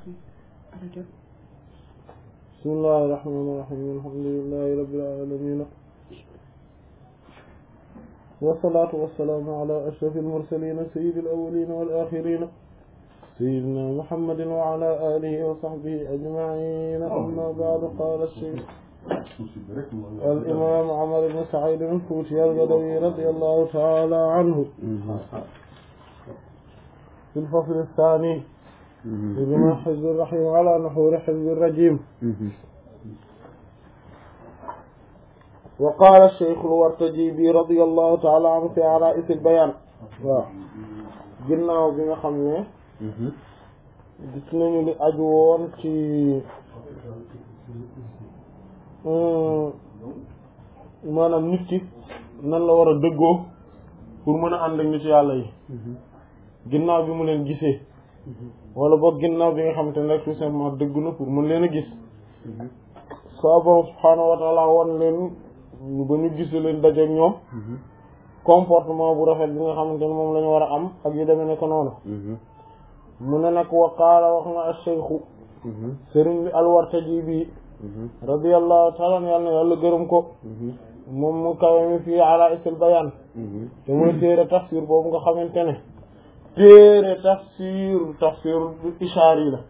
bismillahi rahmaani rahiim alhamdulillahi rabbil aalamiin wassalaatu wassalaamu ala ashrafil mursaliin sayyidil awwaliin wal aaxiriin sayyidinaa muhammadin wa ala aalihi wa sahbihi ajma'iin amma ba'du qaala shaykh al imaam Umar ibn Sa'iid al-Fuuti al-Gadawi radiyallahu ta'ala anhu fil fasl ath-thaani بما حزب الرحيم على نحور حزب الرجيم وقال الشيخ الورتجيبي رضي الله تعالى عنه في عرائس البيان waaw ginnaaw bi nga xam ne gis nañu li aju woon ci maanaam nit ki nan la war a dëggoo pour mën a ànd ak nit yàlla yi ginnaaw bi mu leen gisee wala boog ginnaaw bi nga xamante ne rek tout simplement dëgg na pour mën leen a gis soo borom subhaanahu wa taala wan leen ba ñu gis leen dajeek ñoom comportement bu rafet bi nga xamante ne moom la ñu war a am ak yu demee ne ko noonu mu ne nag wa qaala wax na ash-shaykhu sëriñ bi al-Wartaji bi radiyallahu taala an yàlla na yàlla gërëm ko moom mu kawe mi fii ala isil bayaan te muy téere tafsir boobu nga xamante ne téere tafsir tafsir ishaari la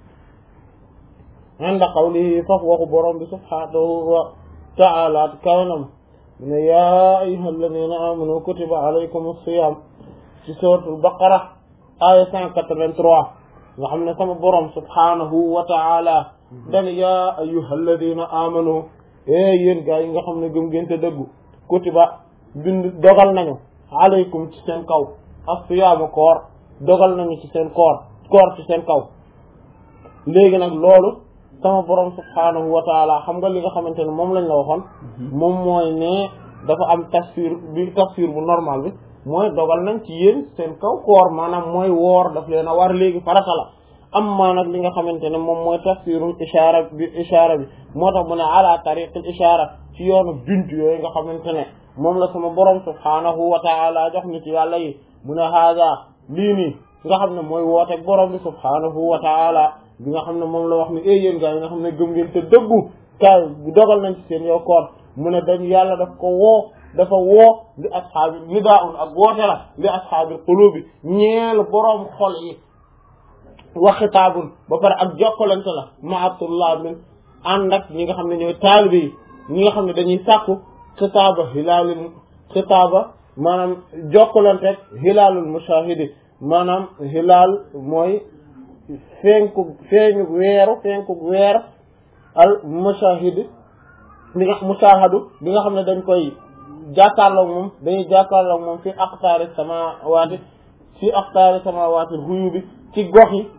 inda qawlihi faf waxu borom bi subhanahu wa ta'ala kawnam ne yaa ayyuha alladhina amanu kutiba alaykum as-siyam ci suratul baqara aya cent quatre-vingt-trois nga xam ne sama borom subhanahu wa ta'ala dan yaa ayyuha alladhina amanu e yéen gaa yi nga xam ne gëm ngeen te dëggu kutiba bind dogal nañu alaykum ci seen kaw as-siyam koor dogal nañu ci seen koor koor ci seen kaw léegi nag loolu sama borom subhaanahu wa taala xam nga li nga xamante ne moom lañ la waxoon moom mooy ne dafa am tafsir bi tafsir bu normal bi mooy dogal nañ ci yéen seen kaw koor maanaam mooy woor daf leen a war léegi farata la am maa nag li nga xamante ne moom mooy tafsirul ishaara bi ishaara bi moo tax mu ne ala tariqil ishaara ci yoonu junt yooyu nga xamante ne moom la sama borom subhaanahu wa taala jox ni ci yàlla yi mu ne haada lii nii nga xam ne mooy wooteeg borom bi subhaanahu wa taala bi nga xam ne moom la wax ni ay yéen gaa yi nga xam ne gëm ngeen te dëggu kaay bu dogal nañ ci seen yow koor mu ne dañ yàlla daf ko woo dafa woo li ashaabi nidaa'un ak woote la li ashaabil qulubi ñeel borom xol yi wa xitaabun ba pare ak jokkalante la ma'atullah min ànd ak ñi nga xam ne ñooy taalibe yi ñi nga xam ne dañuy sàkku xitaaba hilaalul xitaaba maanaam jokkalante ak hilaalul mushahidi maanaam hilaal mooy fenku feeñu weeru fenku weer al mushahidi bi nga mushahadu bi nga xam ne dañ koy jàkkaarloog moom dañuy jàkkaarloog moom fi aqtaari samawaati fi aqtaari samawaati ruyu bi ci gox yi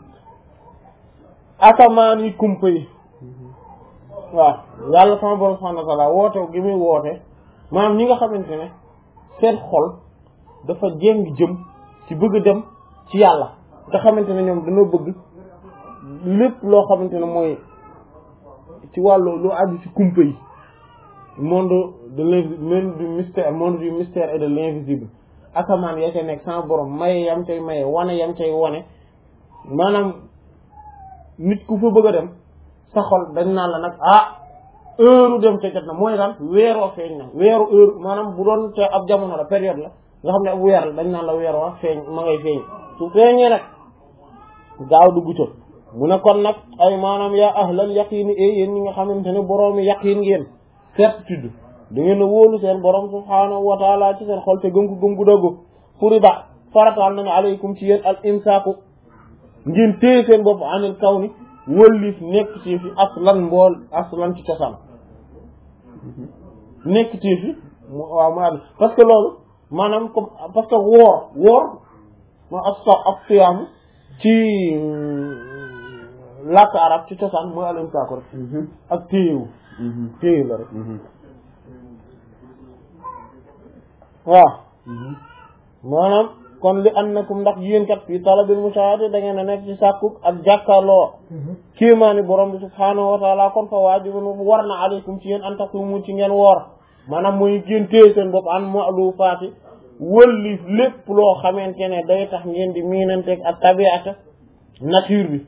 asamaan yi kumpa yi waaw yàlla sama borom subhanahu wa ta'ala woote gi muy woote maanaam ñi nga xamante ne seen xol dafa jéng jëm ci bëgg dem ci yàlla nga xamante ne ñoom dañoo bëgg lépp loo xamante ne mooy ci wàllu lu aju ci kumpa yi monde de l'invisible du mystère monde du mystère et de l'invisible asamaan ya ca nekk sama borom maye yam cay maye wane yam cay wane maanaam nit ku fa bëgg a dem sa xol dañ naan la nag ah heure dem ca jot na mooy lan weeroo feeñ na weeru heure maanaam bu doon te ab jamono la période la nga xam ne ab weer la dañ naan la weer wa feeñ ma ngay feeñ su feeñee nag gaaw dugg ca mu ne kon nag ay maanaam yaa ahlal yaqiini e yéen ñi nga xamante ne boroomi yaqiin ngeen certitude da ngeen a wóolu seen borom subhaanahu wa taala ci seen xol te gëm ko gëm gu dëggu furida farataal nañu aleykum ci yéen al imsaaku ngeen téye seen bopp anil kaw ni wëllif nekk ci fi aslan mbool aslan ci cosaan nekk ci fi waaw ma parce que loolu maanaam comme parce que woor woor moo ak so ak siyaamu ci làkk arab ci cosaan mooy alim saako rek ak téyewu téyewu la rek waaw maanaam kon li annakum ndax yéen kat fii talabil mushahada da ngeen a nekk ci sàkku ak jàkkaarloo kéemaani borom bi subhaanahu wa taala kon fa waajibun war na aleykum ci yéen an taqumu ci ngeen woor maanaam mooy ngeen téye seen bopp an malu faati wëlli lépp loo xamante ne day tax ngeen di miinanteeg ak tabiata nature bi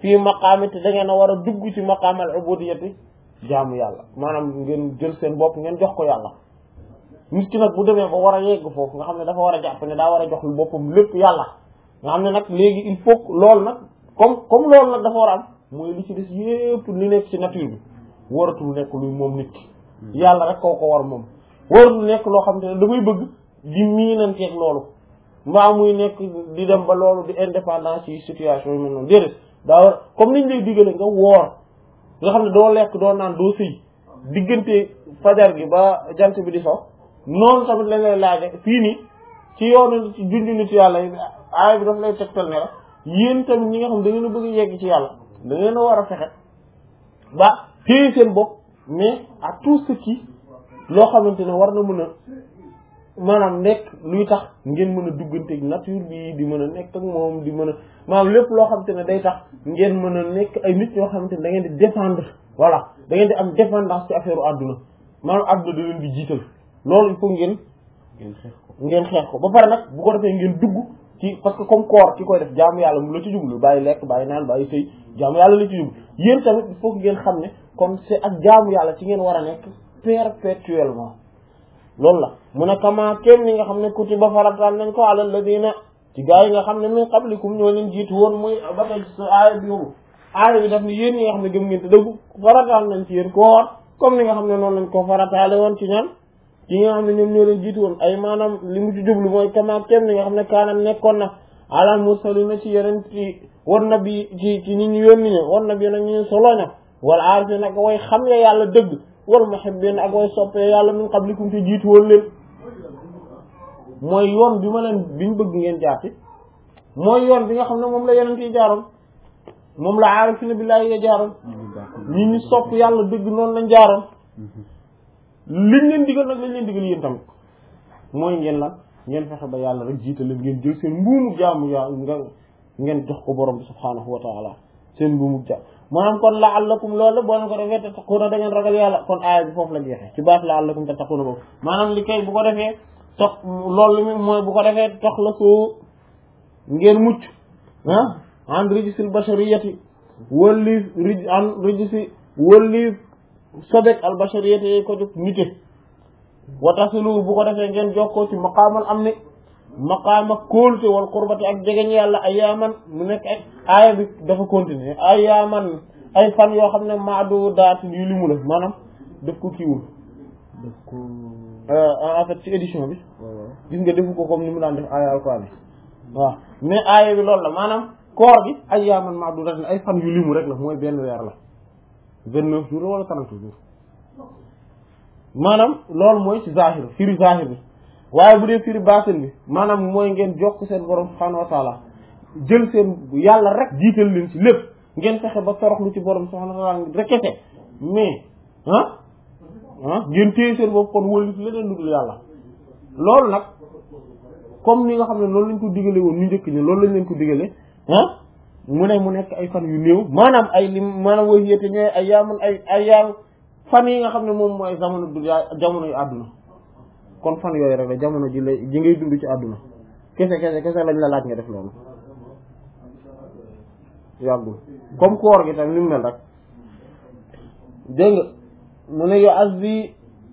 fii maqaami te da ngeen a war a dugg ci maqaamal ubudiyati jaamu yàlla maanaam ngeen jël seen bopp ngeen jox ko yàlla nit ki nag bu demee ba war a yegg foofu nga xam ne dafa war a jàpp ne daa war a jox lu boppam lépp yàlla nga xam ne nag léegi il faut loolu nag comme comme loolu nag dafa war a am mooy li ci des yépp li nekk ci nature bi waratul nekk luy moom nit ki yàlla rek koo ko war moom waratul nekk loo xam te ne damay bëgg di miinanteeg loolu mbaa muy nekk di dem ba loolu di indépendance ci situation yi mel noonu déedéet daa war comme niñ lay digale nga woor nga xam ne doo lekk doo naan doo sëy diggante fajar gi ba jant bi di so noonu tamit lañ lay laaje fii nii ci yoonu ci junj nit yàlla yi aay bi daf lay tegtal ne la yéen tamit ñi nga xam da ngeen a bëgg a yegg ci yàlla da ngeen a war a fexe ba téye seen bopp mais à tout ce qui loo xamante ne war na mën a maanaam nekk luy tax ngeen mën a dugganteeg nature bi di mën a nekk ak moom di mën a maanaam lépp loo xamante ne day tax ngeen mën a nekk ay nit ñoo xamante ne da ngeen di défendre voilà da ngeen di am dépendance ci affaire u àdduna maanaam àdduna da leen di jiital loolu il faut ngeen ngeen xeex ko ba pare nag bu ko defee ngeen dugg ci parce que comme koor ki koy def jaamu yàlla mu la ci jublu bàyyi lekk bàyyi naan bàyyi sëy jaamu yàlla la ci jublu yéen tamit il faut que ngeen xam ne comme c'est ak jaamu yàlla ci ngeen war a nekk perpétuellement loolu la mu ne kama kéem ni nga xam ne kutiba farataal nañ ko ala alladina ci gaa yi nga xam ne min qablikum ñoo leen jiitu woon muy ba tey sa aaya bi yobu aaya bi daf ni yéen ñi nga xam ne gëm ngeen te dëggu farataal nañ ci yéen koor comme ni nga xam ne noonu lañ ko farataale woon ci ñan ci nga xam ne ñoom ñoo leen jiitu woon ay maanaam li mu ci jublu mooy kama kéem ni nga xam ne kaanam nekkoon na alal mursalina ci yeneen ci war na bi ci ci ñi ñu yónni ñe war na bi nag ñu soloña wala aarifi nag way xam ya yàlla dëgg wal muhibbin ak way soppee yàlla min qablikum te jiitu woon leen mooy yoon bi ma leen bi ñu bëgg ngeen jaar ci mooy yoon bi nga xam ne moom la yeneen yi jaaroon moom la aarifina billaahi ya jaaroon ñi ñu sopp yàlla dëgg noonu lañ jaaroon liñ leen digal nag lañ leen digal yéen tamit mooy ngeen lan ngeen fexe ba yàlla rek jiital leen ngeen jël seen mbuumu jaamu yaa nga ngeen jox ko borom bi subhaanahu wa taala seen mbuumu jaam maanaam kon la'allakum loolu boo leen ko defee tattaquuna da ngeen ragal yàlla kon aaya bi foofu la jeexee ci baat la'allakum tattaquuna boobu maanaam li kay bu ko defee tox loolu mi mooy bu ko defee tox la soo ngeen mucc ah an rijisil bashariyati wëlliif rij an rijisi wëlliif sobek al bashariyati yi ko jóg nite wa tasilu bu ko defee ngeen jokkoo ci maqaamal am ni maqaama kóolute wal qurbati ak jegeñ yàlla ayaaman mu nekk ay aaya bi dafa continuer ayaaman ay fan yoo xam ne maadu daatin yu limu la maanaam daf ko kiiwul daf ko en fait ci édition bi gis nga defu ko comme ni mu daan def aaya alquran yi waaw mais aaya bi loolu la maanaam koor gi ayaaman maadu daatin ay fan yu limu rek la mooy benn weer la vingt neuf jours wala trente jours maanaam loolu mooy ci zahir firi zahir bi waaye bu dee firi baatin bi maanaam mooy ngeen jokk seen borom subhaanahu wa taala jël seen yàlla rek jiital leen ci lépp ngeen fexe ba toroxlu ci borom subhaanahu wa taala rek kese mais ah ah ngeen téye seen bopp kon wëlif leneen lu dul yàlla loolu nag comme ni nga xam ne loolu lañ ko digale woon ñu njëkk ñi loolu lañ leen ko digale ah mu ne mu nekk ay fan yu néew maanaam ay lim maanaam way yéete ñooy ay yaamun ay ay yaam fan yi nga xam ne moom mooy jamono du jamono yu àdduna kon fan yooyu rek la jamono ji lay ji ngay dund ci àdduna kese kese kese lañ la laaj nga def loolu yàggul comme koor gi tam ni mu mel rek dégg nga mu ne yo as bi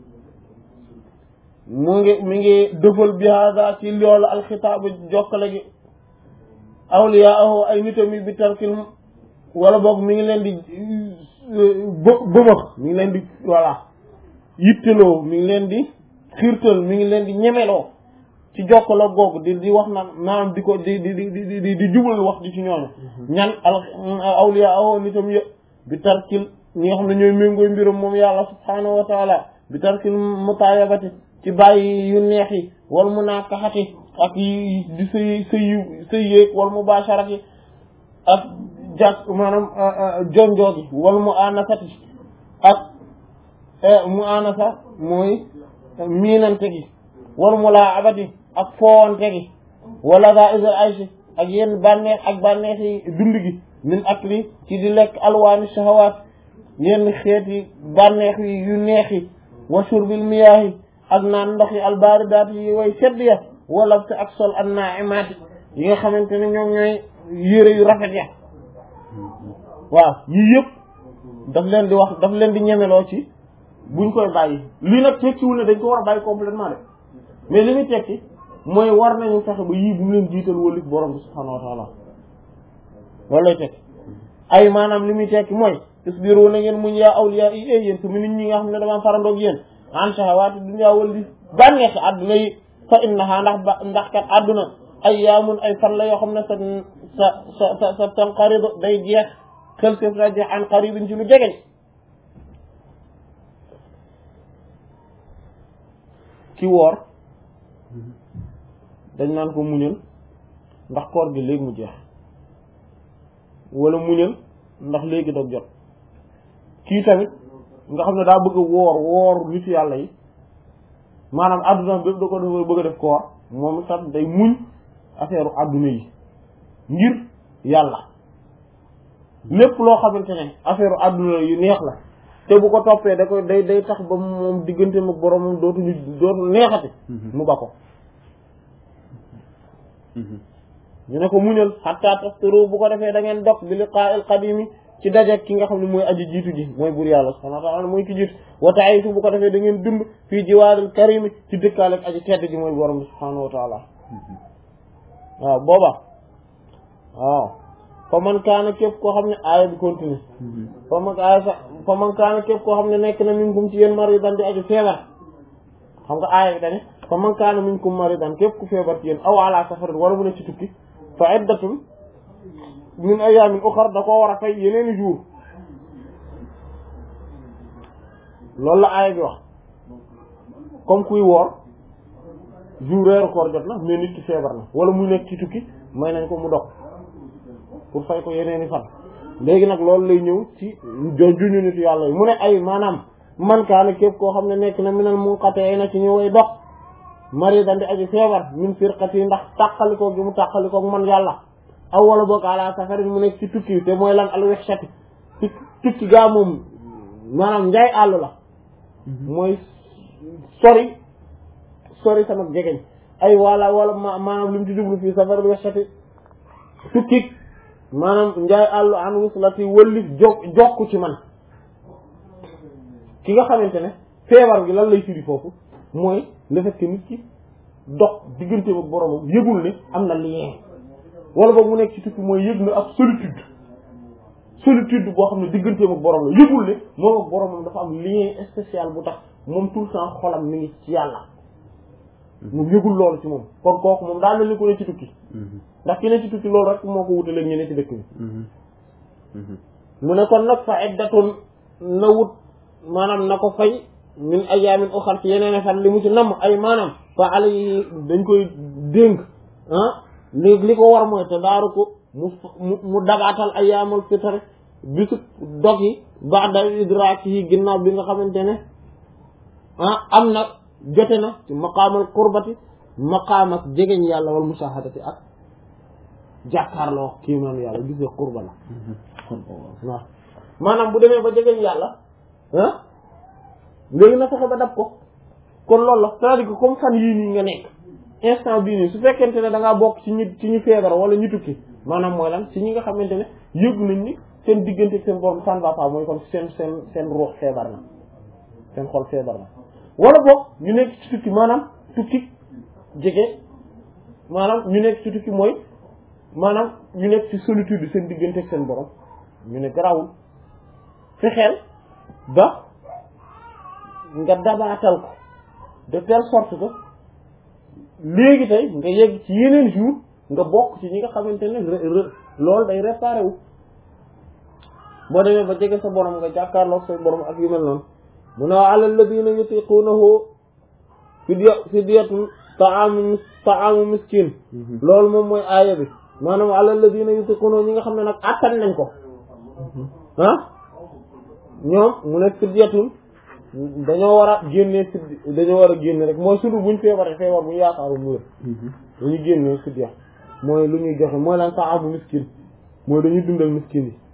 mu ngi mi ngi dëfal bi hada ci loolu alxitaabu jokkale gi awliyaahu ay nitam yi bi tarkil wala boog mi ngi leen di bë bëmax mi ngi leen di voilà yitteloo mi ngi leen di xiirtal mi ngi leen di ñemeloo ci jokkaloo googu di di wax naan maanaam di ko di di di di di di jubal wax di ci ñooñu ñan al awliya awo nitam yëpp bi tarkil ñi nga xam ne ñooy méngooy mbiram moom yàlla subhaanahu wa taala bi tarkil mutaayabati ci bàyyi yu neex yi wal munaakaxati ak yi di sëy sëy yu sëy yéeg wal mubaasharati ak jàkk maanaam jonjoo gi wal mu anasati ak mu anasa mooy miinante gi wal mu laa abati ak foowante gi wala daa isal aysi ak yenn bànneex ak bànneex yi dund gi min akli ci di lekk alwaani shahawaat yenn xeeti bànneex yi yu neex yi wa shurbil miyaahi ak naan ndox yi albaaridaat yi way sedd ya wala te ak sol an naaimaati yi nga xamante ne ñoom ñooy yére yu rafet ya waaw yii yëpp daf leen di wax daf leen di ñemeloo ci buñ koy bàyyi lii nag tekkiwul ne dañ ko war a bàyyi complètement de mais li muy tekki mooy war nañu fexe ba yii bu mu leen jiital wëlif borom bi subhaanahu wa taala loolu lay tekki ay maanaam li muy tekki mooy isbiru na ngeen muñ yaa awliya yi ay yéen su mu nit ñi nga xam ne dama farandoog yéen an shahawaati dunya wal di bànneexi àdduna yi fa innaha ndax ba ndax kat àdduna ay yaamun ay fan la yoo xam ne sa sa sa sa sa tanqaridu day jeex xel séef na jeex an qaribin ci lu jegeñ ki woor dañ naan ko muñal ndax koor gi léegi mu jeex wala muñal ndax léegi dog jot kii tamit nga xam ne daa bëgg a woor woor nitu yàlla yi maanaam adduna bépp da ko dafa bëgg a def koor moom sax day muñ affaire adduna yi ngir yàlla lépp loo xamante ne affaire adduna yu neex la te bu ko toppee da koy day day tax ba moom diggante mag borom moom dootuñu dootu neexati mu ba ko ñu ne ko muñal hatta taftaru bu ko defee da ngeen dog bi liqaa'il qadimi ci daje ki nga xam ne mooy aji jiitu ji mooy buur yàlla subhaanahu wa ta'ala mooy ki jiitu wa ta'isu bu ko defee da ngeen dund fii jiwaaril karimi ci dëkkaale ak aji tedd ji mooy borom bi subhaanahu wa ta'ala waaw booba waaw fa man kaana képp koo xam ne aaya bi continue fa man aaya sax fa man kaana képp koo xam ne nekk na minkum ci yéen maridan di aji feebar xam nga aaya bi dañu fa man kaana minkum maridan képp ku feebar ci yéen aw ala safarin wala mu ne ci tukki fa iddatun min ayaamin uxar da koo war a fay yeneeni jour loolu la aaya bi wax comme kuy woor jour weeru koor jot na mais nit ki feebar na wala mu nekk ci tukki may nañ ko mu dog pour fay ko yeneeni fan léegi nag loolu lay ñëw ci juñu nit yàlla yi mu ne ay maanaam man kaana képp koo xam ne nekk na minal munqati na ci ñu way dox mari dandi aji feebar min firqati ndax tàqalikoo gi mu tàqalikoo man yàlla aw wala boog ala safarin mu nekk ci tukki te mooy lan al wexshati tukki gaa moom maanaam njaay àll la mooy sori sori sama jegeñ ay wala wala maanaam li mu ci jublu fii safaril wexshati tukki maanaam njaay àllu an wuslati wëllif jok jokku ci man ki nga xamante ne feebar gi lan lay firi foofu mooy le fait que nit ki dox diggante ak boromam yëgul ne am na lien wala boog mu nekk ci tukki mooy yëg na ak solitude solitude boo xam ne digganteem ak borom la yëgul ne moom ak boromam dafa am lien spécial bu tax moom tout le temps xolam mi ngi ci yàlla moom yëgul loolu ci moom kon kooku moom daa mel ni ku ne ci tukki ndax ki ne ci tukki loolu rek moo ko wutaleeg ñu ne ci dëkk bi mu ne kon nag fa iddatun na wut maanaam na ko fay min ayaamin uxar ci yeneen fan li mu ci namm ay maanaam fa ala yi dañ koy dénk ah li li ko war mooy te daaru ko mu mu mu dabaatal ayaamul fitar bisu dog yi ba'da idraak yi ginnaaw bi nga xamante ne ah am na jote na ci maqaamal qurbati maqaam ak jegeñ yàlla wal mushahadati ak jàkkaarloo kii man yàlla gis nga qurba la waaw maanaam bu demee ba jegeñ yàlla ah léegi na fexe ba dab ko kon loolu la c'est-à-dire que comme fan yii nii nga nekk instant bii nii su fekkente ne da ngaa bokk ci ñi ci ñu feebar wala ñu tukki maanaam mooy lan ci ñi nga xamante ne yëgu nañ ni seen diggante ak seen borom ça ne va pas mooy kon seen seen seen ruux feebar na seen xol feebar na wala boog ñu nekk ci tukki maanaam tukki jege maanaam ñu nekk ci tukki mooy maanaam ñu nekk ci solitude seen diggante ak seen borom ñu ne garawul fexeel ba nga dabaatal ko de telle sorte que léegi tey nga yegg ci yeneen jour nga bokk ci ñi nga xamante ne loolu day réparé wu boo demee ba jege sa borom nga jàkkaarloog sa borom ak yu mel noonu mu ne ala alladina yutiqunahu fidya fidyatun taamu taamu miskin loolu moom mooy aaya bi maanaam ala alladina yutiqunahu ñi nga xam ne nag attan nañ ko ah ñoom mu ne fidyatun dañoo war a génnee fiddi dañoo war a génne rek mooy sudu buñ feebaree feebar bu yaakaaru mu wér dañuy génnee fidya mooy lu ñuy joxe mooy lan taamu miskin mooy dañuy dundal miskin yi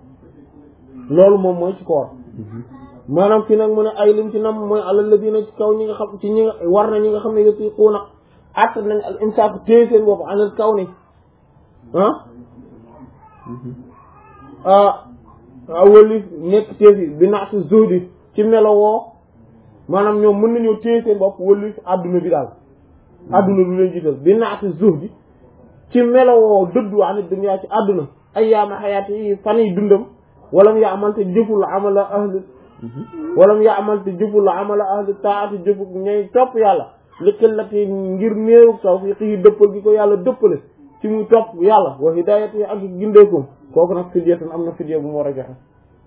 loolu moom mooy ci koor maanaam fi nag mu ne ay lim ci nam mooy alal la dina ci kaw ñi nga xam ci ñi nga war na ñi nga xam ne yutiquuna att nañ al imsaak téye seen bopp anal kaw ni ah wëlif nekk téefi bi naatu zuhdi ci melowoo maanaam ñoom mën nañoo téye seen bopp wëlif adduna bi daal adduna du leen jiital bi naatu zuhdi ci melowoo dëddu ani dunya ci adduna ayyaama xayaati yi fan yi dundam walam ya amal te jëful amala ahli walam ya amal te jëful amala ahli taati jëfu ñay topp yàlla li qillati ngir néewu tawfiq yi dëppal gi ko yàlla dëppale ci muy topp yàlla wa hidayati yi ak gindeekum kooku nag fidyatan am na fidya bu mu war a joxe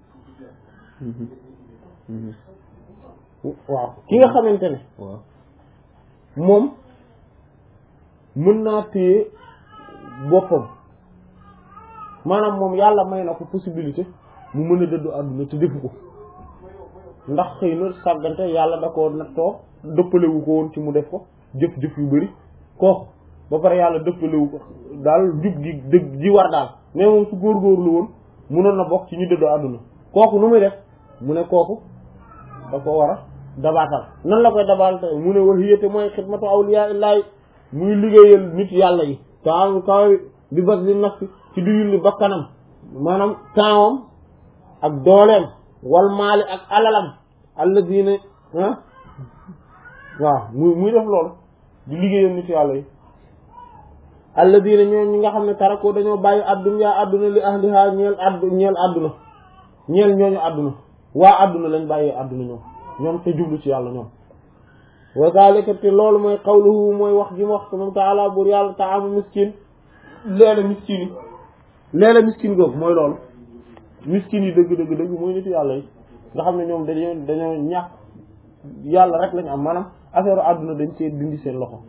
waaw ki nga xamante ne waaw moom mën naa téye boppam maanaam moom yàlla may na ko possibilité mu mën a dëddu àdduna te defu ko ndax xëy na sàggante yàlla da ko nattoo dëppalewu ko woon ci mu def ko jëf-jëf yu bari kooku ba pare yàlla dëppalewu ko daal jub gi dëgg ji war daal mais moom su góorgóorlu woon munoon na bokk ci ñu dëddu àdduna kooku nu muy def mu ne kooku da ko war a dabaatal nan la koy dabaatal mu ne wahiyate mooy xidmatu awliya illahi muy liggéeyal nit yàlla yi taam kaw bi bas li nafsi ci du yulli bakkanam maanaam tempsam ak dooleem wal maali ak alalam alladina ah waaw muy muy def loolu di liggéeyal nit yàlla yi alladina ñoo ñi nga xam ne tarako dañoo bàyyi adduna adduna li ahliha ñeel addu ñeel adduna ñeel ñooñu adduna waa adduna lañ bàyyee adduna ñoom ñoom te jublu ci yàlla ñoom wa zalika te loolu mooy qawluhu mooy wax ji mu wax moom taala buur yàlla taamu miskin leela miskin yi leela miskin googu mooy loolu miskin yi dëgg dëgg dëgg mooy nitu yàlla yi nga xam ne ñoom dañoo dañoo ñàkk yàlla rek lañ am maanaam affaire àdduna dañ see dindi seen loxo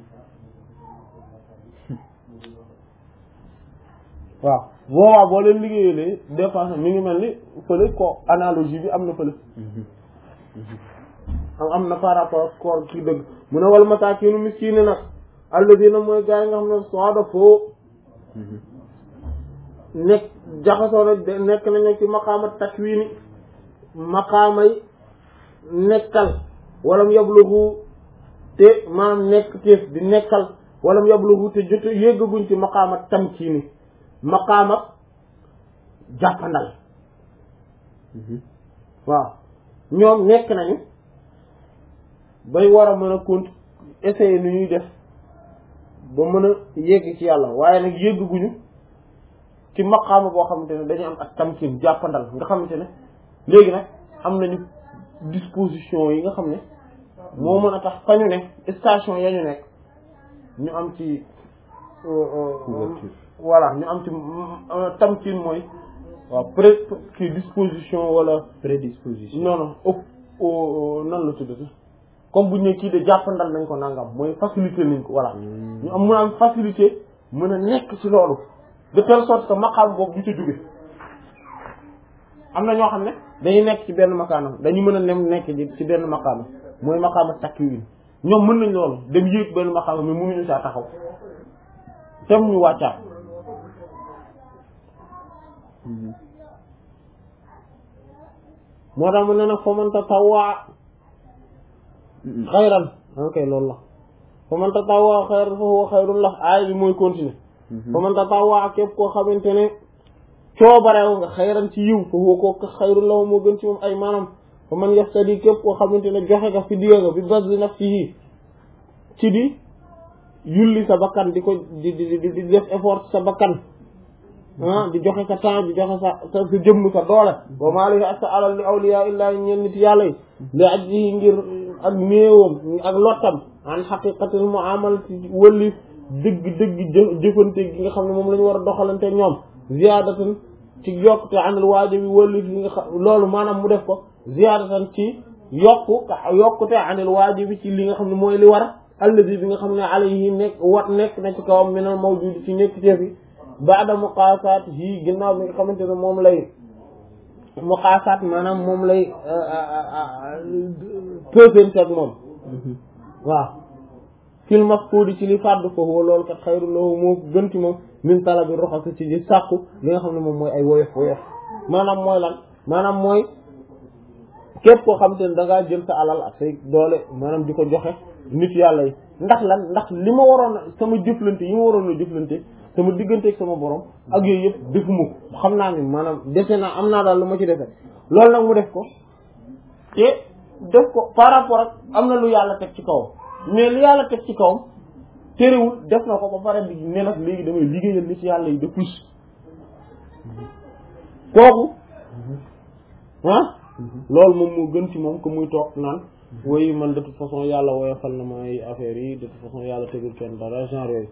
waaw boobaa boo leen liggéeyalee dépense mi ngi mel ni fële ko analogie bi am na fële am am na par rapport koor ci dëgg mu ne wal masaakiinu miskiine nag alladina mooy gaa yi nga xam ne soda foo nekk jaxasoo na nekk nañu ci maqaama takwiini maqaamay nekkal walam yablugu te maanaam nekk téef di nekkal walam yablugu te jot yéggaguñ ci maqaama tamkiini maqaama jàppandal waaw ñoom nekk nañu bay war a mën a compte essayer nu ñuy def ba mën a yegg ci yàlla waaye nag yéggaguñu ci maqaama boo xamante ne dañu am ak tamkin jàppandal nga xamante ne léegi nag am nañu disposition yi nga xam ne moo mën a tax fa ñu ne station ya ñu nekk ñu am ci voilà ñu am ci tamkin mooy waaw pré kii disposition wala prédisposition non non ëpp nan la tuddati comme bu ñu ne kii de jàppandal nañ ko nangam mooy facilité nañ ko voilà ñu am mën a am facilité mën a nekk ci loolu de telle sorte que maqaam boobu du ca jóge am na ñoo xam ne dañuy nekk ci benn maqaanam dañu mën a nem nekk ci benn maqaama mooy maqaama takkiwin ñoom mën nañ loolu dem yéeg benn maqaama mais mënuñu saa taxaw tem ñu wàccaat moo tax mu ne nag fa man tatawwa xayran ok loolu la fa man tatawwa xayran fa huwa xayrun la aay bi mooy continuer fa man tatawwa képp koo xamante ne coobarew nga xayran ci yiw fa huwa kooku xayrun la moo gën ci moom ay maanaam fa man yaftadi képp koo xamante ne joxe nga fi diya nga bi bazli nafsihi ci di yulli sa bakkan di ko di di di def effort sa bakkan ah di joxe sa temps di joxe sa sa sa jëmm sa doole wa maa lihi ak sa alal li awliya illahi ñeen nit yàlla yi li ajjihi ngir ak néewam ak lottam an xaqiqatil muamala ci wëlli dëgg dëgg jë jëfante gi nga xam ne moom la ñu war a doxalante ñoom ziyaadatan ci yokkute anil waajibi wëlli li nga xam loolu maanaam mu def ko ziyaadatan ci yokku yokkute anil waajibi ci li nga xam ne mooy li war alladi bi nga xam ne alayhi nekk wat nekk na ci kawam minal mawjudi ci nekk teef yi baada muqaasaat yii ginnaaw bi nga xamante ne moom lay muqaasaat maanaam moom lay pesante ak moom waaw fil mafkuudi ci li fàddu foofu wa loolu kat xayru lahu moo gën ci moom min talabi roxas ci di sàkku li nga xam ne moom mooy ay woyof woyof maanaam mooy lan maanaam mooy képp koo xamante ne da ngaa jël sa alal ak say doole maanaam di ko joxe nit yàlla yi ndax lan ndax li ma waroon a sama jëflante yi ma waroon a jëflante sama digganteeg sama borom ak yooyu yëpp defuma ko xam naa ni maanaam dese naa am naa daal lu ma ci defe loolu nag mu def ko te def ko par rapport ak am na lu yàlla teg ci kawam mais lu yàlla teg ci kawam terewul def na ko ba pare di ne nag léegi damay liggéeyal li ci yàlla yi de plus kooku ah loolu moom moo gën ci moom que muy toog naan woy man de toute façon yàlla woyofal na ma ay affaires yi de toute façon yàlla tegul kenn dara genre yooyu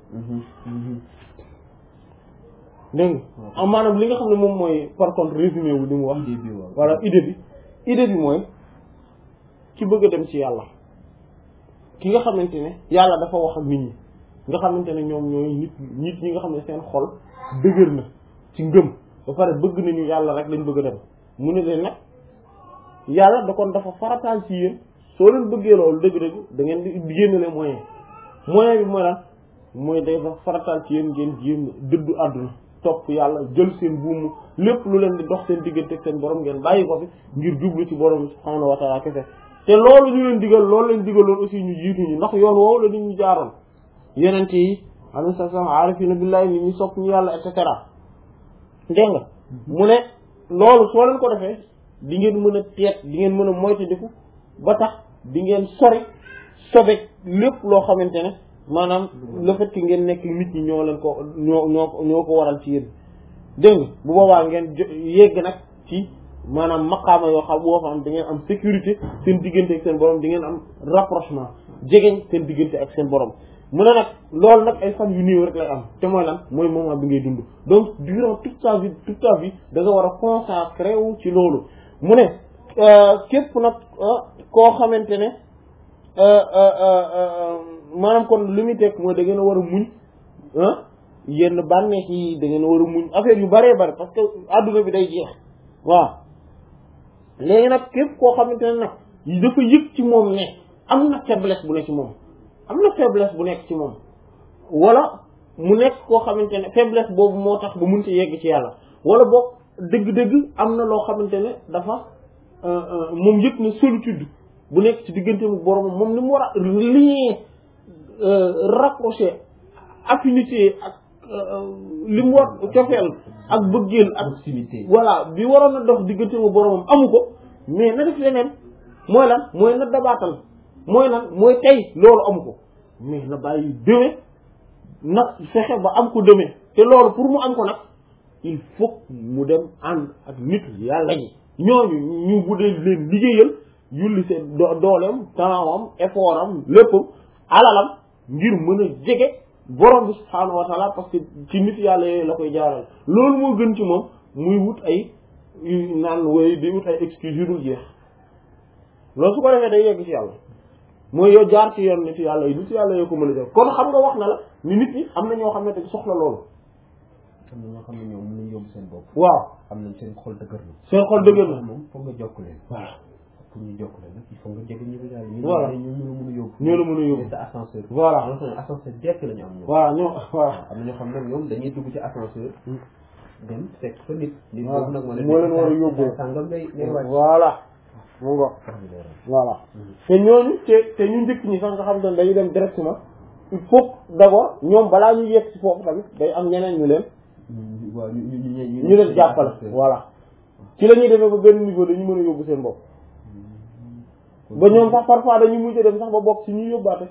dégg nga maanaam li nga xam ne moom mooy par contre résumé wu li mu wax idée bi waaw voilà idée bi idée bi mooy ki bëgg a dem ci yàlla ki nga xamante ne yàlla dafa wax ak nit ñi nga xamante ne ñoom ñooy nit nit ñi nga xam ne seen xol dëgër na ci ngëm ba pare bëgg nañu yàlla rek lañ bëgg a dem mu ne leen nag yàlla da kon dafa farataal ci yéen soo leen bëggee loolu dëgg-dëgg da ngeen di génnale moyen moyen bi mooy lan mooy day fa farataal ci yéen ngeen jéem dëddu àdduna topp yàlla jël seen buumu lépp lu leen di dox seen diggante ak seen borom ngeen bàyyi ko fi ngir jublu ci borom subhaanahu wa taala kese te loolu ñu leen digal loolu leen digaloon aussi ñu jiituñu ndax yoon woowu la nit ñu jaaroon yenente yi alayhi salaam aarifina billahi nit ñi sopp ñu yàlla et cetera dégg nga mu ne loolu soo leen ko defee di ngeen mën a teet di ngeen mën a moytandiku ba tax di ngeen sori sobe lépp loo xamante ne maanaam le fait que ngeen nekk nit ñi ñoo leen ko ñoo ñoo ñoo ko waral ci yéen dégg nga bu boobaa ngeen yegg nag ci maanaam maqaama yoo xam boo xam da ngeen am sécurité seen diggante ak seen borom di ngeen am rapprochement jegeñ seen diggante ak seen borom mu ne nag loolu nag ay fan yu néew rek lay am te mooy lan mooy moment bi ngay dund donc durant toute ta vie toute ta vie da nga war a consacré wu ci loolu mu ne képp nag koo xamante ne maanaam kon li muy teg mooy da ngeen a war a muñ yenn bànneex yi da ngeen a war a muñ affaire yu bëree bëri parce que adduna bi day jeex waaw léegi nag képp koo xamante ne nag dafa yëg ci moom ne am na faiblesse bu nekk ci moom am na faiblesse bu nekk ci moom wala mu nekk koo xamante ne faiblesse boobu moo tax ba mënta yegg ci yàlla wala boog dëgg-dëgg am na loo xamante ne dafa moom yëg na solitude bu nekk ci diggante mu borom moom ni mu war a lien rapproché affinité ak li mu war cofeel ak bëggeel ak proximité voilà bi waroon a dox diggante mu boromam amu ko mais na def leneen mooy lan mooy na dabaatal mooy lan mooy tey loolu amu ko mais na bàyyi demee na fexe ba am ko demee te loolu pour mu am ko nag il faut mu dem ànd ak nit yàlla ñi ñooñu ñu bu dee leen liggéeyal yulli seen do dooleem taawam effort am léppam alalam ngir mën a jege borom bi subhaanahu wa taala parce que ci nit yàlla yooyu la koy jaaral loolu moo gën ci moom muy wut ay naan woy di wut ay excuse yu dul jeex loolu su ko defee day yegg ci yàlla mooy yow jaar ci yoon nit yàlla yi nit yàlla yoo ko mën a def kon xam nga wax na la ni nit ñi am na ñoo xam ne te soxla loolu am na ñoo xam ne ñoom mënuñ yóbbu seen bopp waaw am nañ seen xol dëgër na seen xol dëgër na moom foog nga jokk leen voilà pour ñu jokk leen nag il faut nga jege ñu ko jaay ñu Voilà. ñu ñu la mën a yóbbu ñoo la mën a yóbbu sa ascenseur Voilà. am na xam ne ascenseur dekk la ñu am ñoom voilà ñoo voilà am na ñoo xam ne ñoom dañuy dugg ci ascenseur dem fekk fa nit nit Voilà. boobu nag moo moo leen war a yóbbu. sàngam ngay ngay wàcc voilà mu ngo wax bi leeral voilà te ñooñu te te ñu njëkk ñi sax nga xam ne dañuy dem directement il faut d'abord ñoom balaa ñu yegg ci foofu tamit day am ñeneen ñu leen ñu waaw ñu ñu ñu ñu leen jàppale voilà ci la ñuy demee ba benn niveau dañu mën a yóbbu seen bopp ba ñoom sax parfois dañuy mujj dem sax ba bokk ci ñuy yóbbaate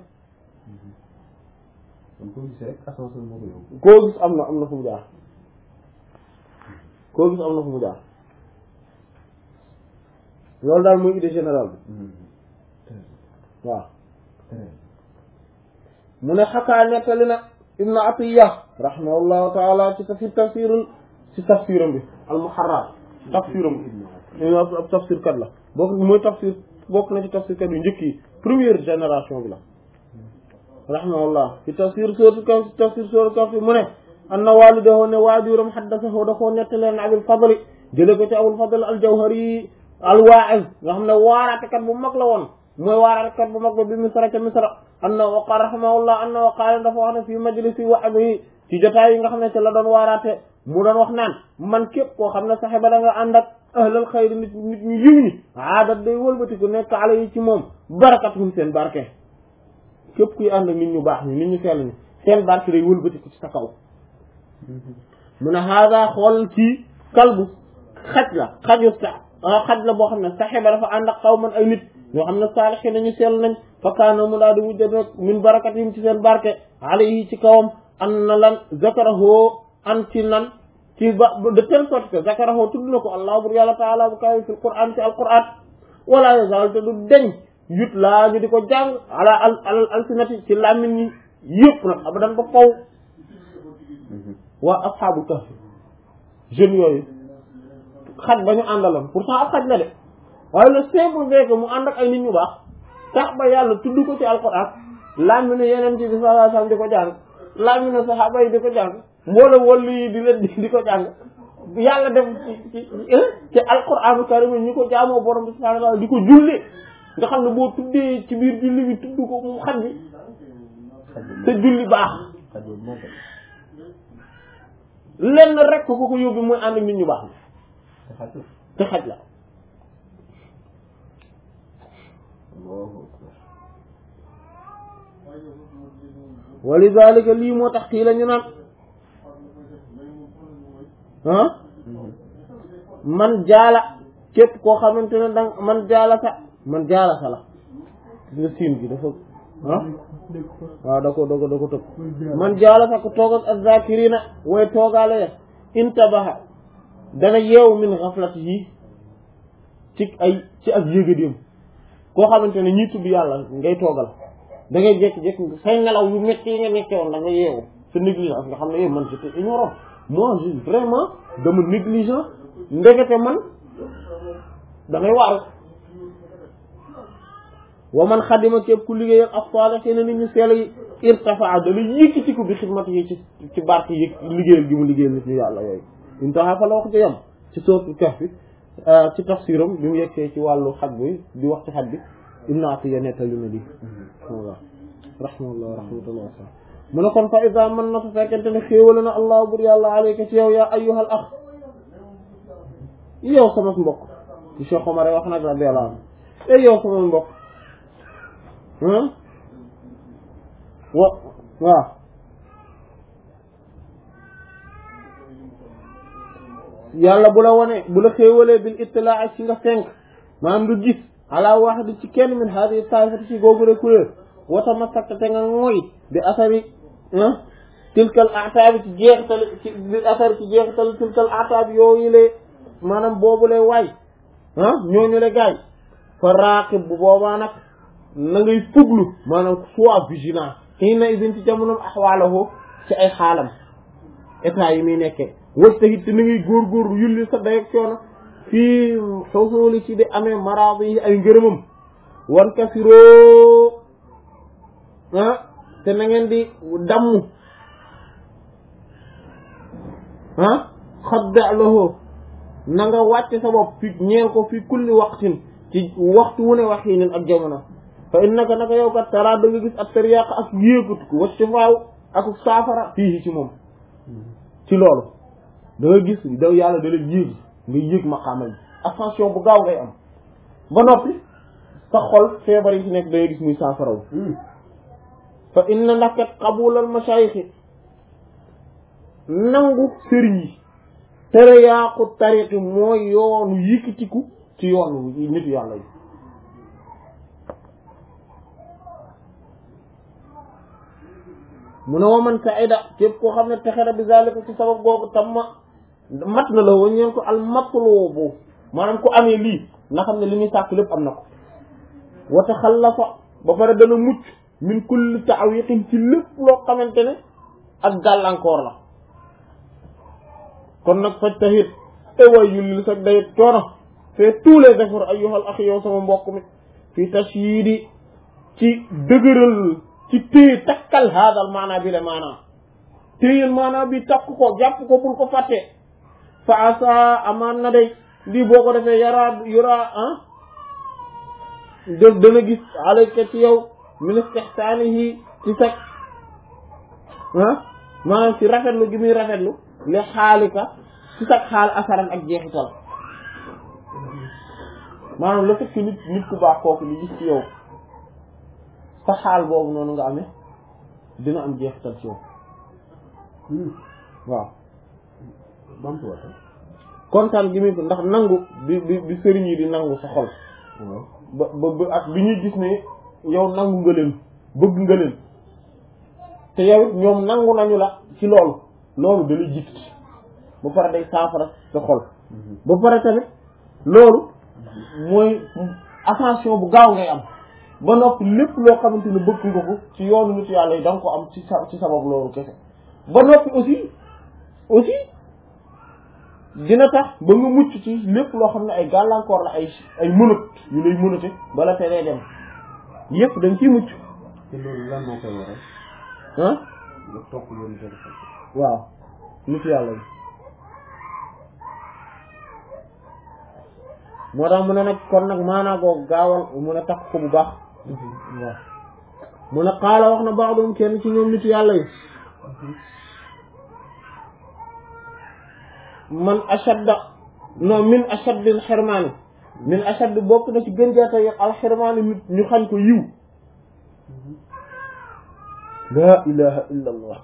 kon koo gis rek ascenseur moo ko yóbbu koo gis am na am na fu mu jaar koo gis am na fu mu jaar loolu daal mooy idée générale bi waaw mu ne xakaa nettali na ibnu atiya rahimahullahu taala ci tafsir tafsirul ci tafsiram bi al muharrar tafsiram bi ab tafsir kat la bokk mooy tafsir bokk na ci tafsir kat yu njëkk yi première génération bi la rahimahullah ci tafsir sóotu kaf ci tafsir sóotu kaf mu ne anna walidahu ne waajuram xaddasahu da koo nettaleen abil fadli jële ko ci abul fadl al jawhari al waa'iz nga xam ne waaraatekat bu mag la woon mooy waaraatekat bu mag ba bi misra ca misra anna wa qaala rahimahullah anna wa qaala dafa wax ne fii majlisi wa'dihi ci jotaay yi nga xam ne ci la doon waaraate mu doon wax naan man képp koo xam ne saxe ba da nga ànd ak ahlal xayri nit nit ñu yiw ñi aadat day wëlbati ku nekk ala yi ci moom barakatuhum seen barke képp kuy ànd ak nit ñu baax ñi nit ñu sell ñi seen barke day wëlbati ko ci sa kaw mu ne hada xool ci kalbu xaj la xaju sa xaj la boo xam ne saxiba dafa ànd ak xaw man ay nit ñoo xam ne saalixi nañu sell nañ fa kaana mu daal di mujj rek min barakatihim ci seen barke alayhi ci kawam an na lan zakarahu an ci nan ci ba de telle sorte que zakarahu tudd na ko allah bur yàlla taala bu kaw fi quran ci alquran wala yazal te du deñ yut laa ñu di ko jàng ala al al alsinati ci làmmiñ ñi yëpp nag abadan ba faw waa asxaabu kahf jeunes yooyu xaj ba ñu àndaloon pourtant ab xaj la de waaye le simple fait que mu ànd ak ay nit ñu baax tax ba yàlla tudd ko ci alquran làmmiñ ne yeneen ci bi sallallahu alayhi wasallam di ko jàng làmmiñ ne saxaaba yi di ko jàng mboolem wàllu yi di leen di ko jàng yàlla def ci ci ci alquranu karim ñu ko jaamoo borom bi subhanahu wa ta'ala di ko julli nga xam ne boo tuddee ci biir julli bi tudd ko mu xaj bi te julli baax lenn rek ko ko yóbbu mooy ànd ak nit ñu baax la te xaj la walidalika lii moo tax kii la ñu naan ah man jaala képp koo xamante ne danga man jaala sa man jaala sa la nga siin gi dafa ah waaw da ko da ko da ko tëb man jaala sa ko toog ak azzakirina way toogaale ya intabaha dana yeewu min ghaflatihi ci ay ci ak yégadéem koo xamante ne ñii tudd yàlla ngay toogal da ngay jékki-jékki say nelaw yu métti yi nga nekkee woon da nga yeewu sa négligence nga xam ne yow man j'étais ignorant moi je vraiment dama négligent ndekete man da ngay waaru wa man xadima képp ku liggéeyal ak saalihiina nit ñu seel yi irtafaa dana yëkkatiku bi xidmati yi ci ci barke yi liggéeyal gi mu liggéeyal nit ñu yàlla yooyu intaha fa la wax ci yam ci sootu Kahf bi ci tafsiram bi mu yegsee ci wàllu xaj bi di wax ci xaj bi Ibn Atiyya nettali na di rahmatullah rahmatullah rahmatullah mu ne kon fa ida mën na su fekkente ne xéewale na allah bur yàlla alayka ci yow yaa ayyuhal ax yow sama mbokk ci Cheikh Omar wax nag radiyallahu anhu e yow sama mbokk wa waaw yàlla bu la wone bu la xéewalee bil ittilaa ci nga fenk maanaam nga gis ala wahdi ci kenn min hadi taifati ci googu rek kuréel wata masakta te nga mooy bi asari tilkal ataabi ci jeexital ci bi asari ci jeexital tilkal ataabi yooyu le maanaam boobu lay waay ah ñooñu le gaay fa raqib bu boobaa nag na ngay fuglu maanaam soit vigilant xii na idin ci jamonom axwaalahu ci ay xaalam état yi muy nekkee wëj ta it te na ngay góorgóorlu yulli sa dayeg coono fii xusuli ci di amee maraadi yi ay ngërëmam wan kasiroo ah te na ngeen di damm ah xadda lahu na nga wàcce sa bopp fi ñeel ko fi kulli waqtin ci waxtu wu ne wax yi nen ak jamono fa innaka naka yow kat tara da nga gis ak tariyaaq ak yéegatu ko wacc faaw ak saafara fii ci moom ci loolu da nga gis da yàlla da leen yéeg nga yéeg maqaama bi ascension bu gaaw ngay am ba noppi sa xol feebar yi ci nekk da ngay gis muy saafaraw fa inna ndax kat qabulal mashayikh nangu sëriñ yi tere yaaqu tariqi mooy yoonu yëkkatiku ci yoonu nitu yàlla yi mu ne wa man saida képp koo xam ne texera bi zalika ci sabab googu tam ma mat na la waññeen ko al matlubu maanaam ku amee lii nga xam ne li muy sàkk lépp am na ko wa taxallafa ba pare dana mucc min kulli ta'wiqin ci lépp loo xamante ne ak gàllankoor la kon nag faj taxit ewaay yulli sax dayet coono fait tous les efforts ayyuhal akhi yow sama mbokk mi fii tashyidi ci dëgëral ci téye takkal haadal maanaa bi le maanaa téyel maanaa bi takk ko jàpp ko bul ko fàtte fa asa amaan na day lii boo ko defee yaraa yuraa ah def dana gis alayka ci yow min istihsaanihi ci sag ah maanaam ci rafetlu gi muy rafetlu li xaalika ci sag xaal asaran ak jeexital maanaam le fait que nit nit ku baax kooku li gis ci yow sa xaal boobu noonu nga amee dina am jeexital ci yow waaw bamtuwaata kontaan gi muy ndax nangu bi bi bi sëriñ yi di nangu sa xol waaw ba ba ba ak bi ñuy gis ne yow nangu nga leen bëgg nga leen te yow it ñoom nangu nañu la ci loolu loolu da lay jiit ba pare day saafara sa xol ba pare tamit loolu mooy attention bu gaaw ngay am ba noppi lépp loo xamante ne bëgg nga ko ci yoonu nit yàlla yi da nga ko am ci sa ci sabab loolu kese ba noppi aussi aussi dina tax ba nga mucc ci lépp loo xam ne ay gàllankoor la ay ay mënat yu lay mënate bala teree dem yépp da nga ciy mucc te loolu lan moo koy waral ah nga topp yoonu téléphone waaw nit yàlla yi moo tax mu ne nag kon nag maanaa googu gaawal mu ne takk ko bu baax waaw mu ne xaala wax na baaxdum kenn ci ñoom nit yàlla yi man ashadda non min ashaddil xirmaani min ashadd bokk na ci gën jaata yo alxirmaani nit ñu xañ ko yiw laa ilaha illa allah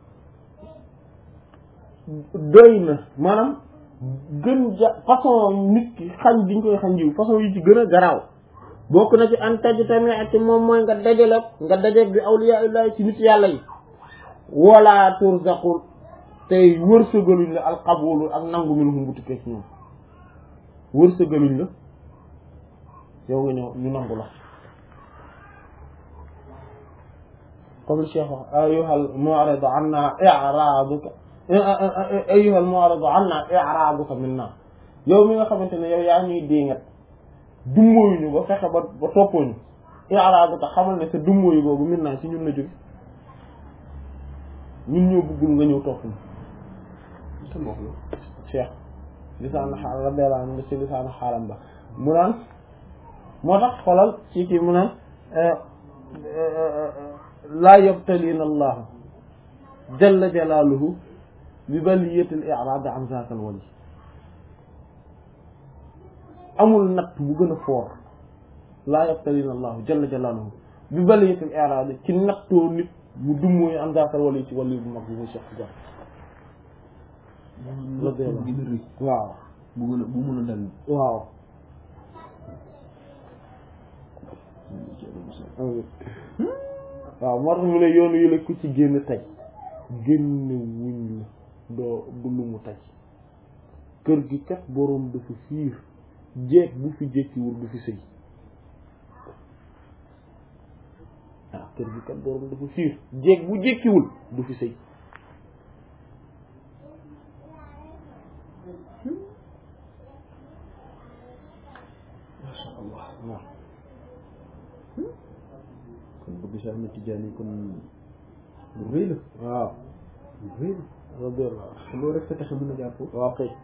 doy na maanaam gën ja façon nit ki xañ diñ koy xañ yiw façon yi ci gën a garaaw bokk na ci an taj tamit ci moom mooy nga dajale nga dajale bi awliya illahi ci nit yàlla yi wala turzaqul tey wërsëgaluñ la alqabulu ak nangu minhum bu tukkee ci ñoom wërsëgaluñ la yow nga ñëw ñu nangu la comme le cheikh wax ayuhal mu'ridu anna i'raduka ayuhal mu'ridu anna i'raduka minna yow mi nga xamante ne yow yaa ñuy déngat dummóoyuñu ba fexe ba ba toppooñu i'raduka xamal ne sa dummóoyu boobu minna ci ñun la jóge ñun ñoo bëggul nga ñëw topp ñu te moo ko cheikh lisaanu xaal radiyallahu anhu nga ci lisaanu xaalam ba mu naan moo tax xolal ci kii mu naan laa yabtalina allahu jalla jalaaluhu bi baliyatil i'raad an zaakal wali amul natt bu gën a foor laa yabtalina allahu jalla jalaaluhu bi baliyatil i'raad ci nattoo nit mu dummóoyu an zaakal wali ci wali bu mag bi muy Cheikh Tidiane gën a rëy waaw bu gën a bu mën a dal waaw waaw moo tax mu ne yoonu yi la ku ci génn tey génn wuñ la doo du lu mu tey kër gi kat boroom dafa fiir jeeg bu fi jékkiwul du fi sëy waaw kër gi kat boroom dafa fiir jeeg bu jékkiwul du fi sëy masha allah waaw kon bëgg Cheikh Ahmed Tidiane kon lu rëy la waaw lu rëy la radiyallahu te loolu rek sa tax a mën a jàpp waaw kay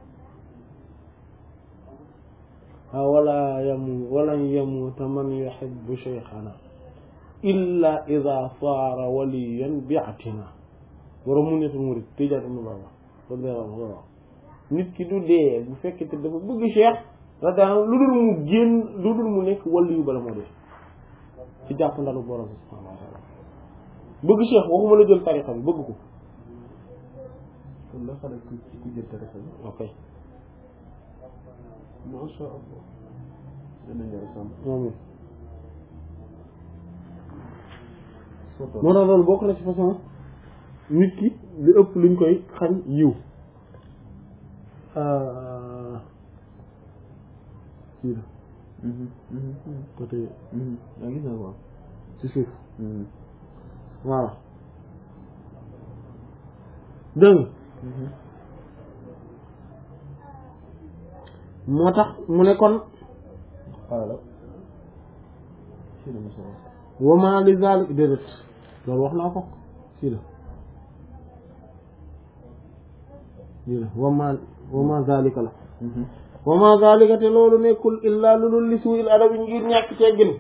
ah wala yamu wala yamuuta man yuhibbu shaykhana illa ida saara waliyan bi'atina borom mu netul murid Tijaan ibn Baba radiyallahu anhu waaw nit ki du dee bu fekkee te dafa bëgg cheikh radiyallahu lu dul mu génn lu dul mu nekk waliyu bala moo dee ci jàpp ndalu borom bi subhanahu wa ta'ala bëgg cheikh waxuma la jël tarixa bi bëgg ko kon la xale ku ku jël tarixa bi ok masha allah dana ñor sam amiin soto moo tax loolu bokk na ci façon nit ki li ëpp luñ koy xañ yiw kii la côté yaa gis na ko ci suuf voilà dégg nga moo tax mu ne kon xaala si la mos a wama li zalik déedéet loolu wax naa ko fii la fii la wama wama zalika la wama zalika te loolu nekkul illa lu dul li suuil adabi ngir ñàkk teggin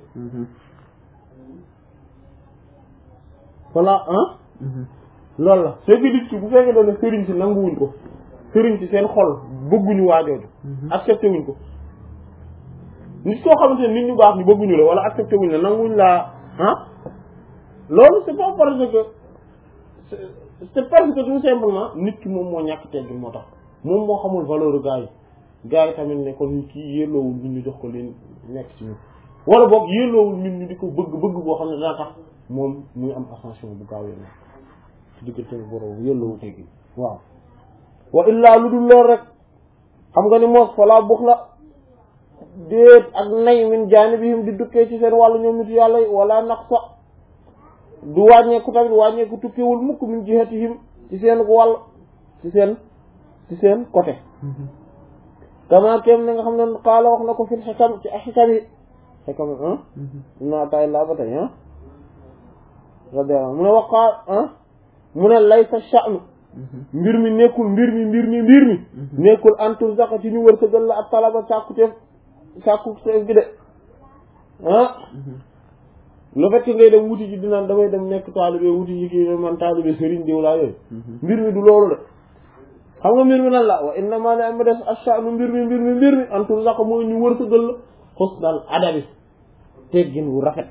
voilà ah loolu la c'est que nit ki bu fekkee doon ne sëriñ si nanguwuñ ko sëriñ si seen xol bëgguñu waajooju accepté wuñ ko nit koo xamante ne nit ñu baax ñu bëgguñu la wala accepté wuñ la nanguwuñ laa ah loolu c'est pas parce que c'est parce que tout simplement nit ki moom moo ñàkk teggin moo tax moom moo xamul valeur gaa yi gaa yi tamit ne kon kii yelloowul ñun ñu jox ko leen nekk ci ñun wala boog yelloowul ñun ñu di ko bëgg bëgg boo xam ne dana tax moom muy am ascension bu gaaw yéen ci diggante borom yelloowul teggin waaw wa illaa lu dul lool rek xam nga ni moos falaa bux la déet ak nay min jaanibihim di dukkee ci seen wàllu ñoom nit yàlla yi wala naqsa du wàññeeku tamit wàññeeku tukkewul mukk min jihatihim ci seen wàll ci seen ci seen côté kama kem ni nga xam ne xaala wax na ko fil xikam ci ay xikam yi xikam yi ah naa tay laa ba tey ah radiyallahu mu ne waqaa ah mu ne laysa sha'nu mbir mi nekkul mbir mi mbir mi mbir mi nekkul antul zaka ci ñu wër sa gën la ak talaba sàkkuteef sàkkuteef gi de ah le fait que ngay dem wuti ji dinaan damay dem nekk taalibe wuti ji kii man taalibe sëriñ diw laa yooyu mbir mi du loolu de xam nga mbir mi nan la wa innama ne ama des ashanu mbir mi mbir mi mbir mi antul zaka mooy ñu wër sa gën la xusnal adabi teggin wu rafet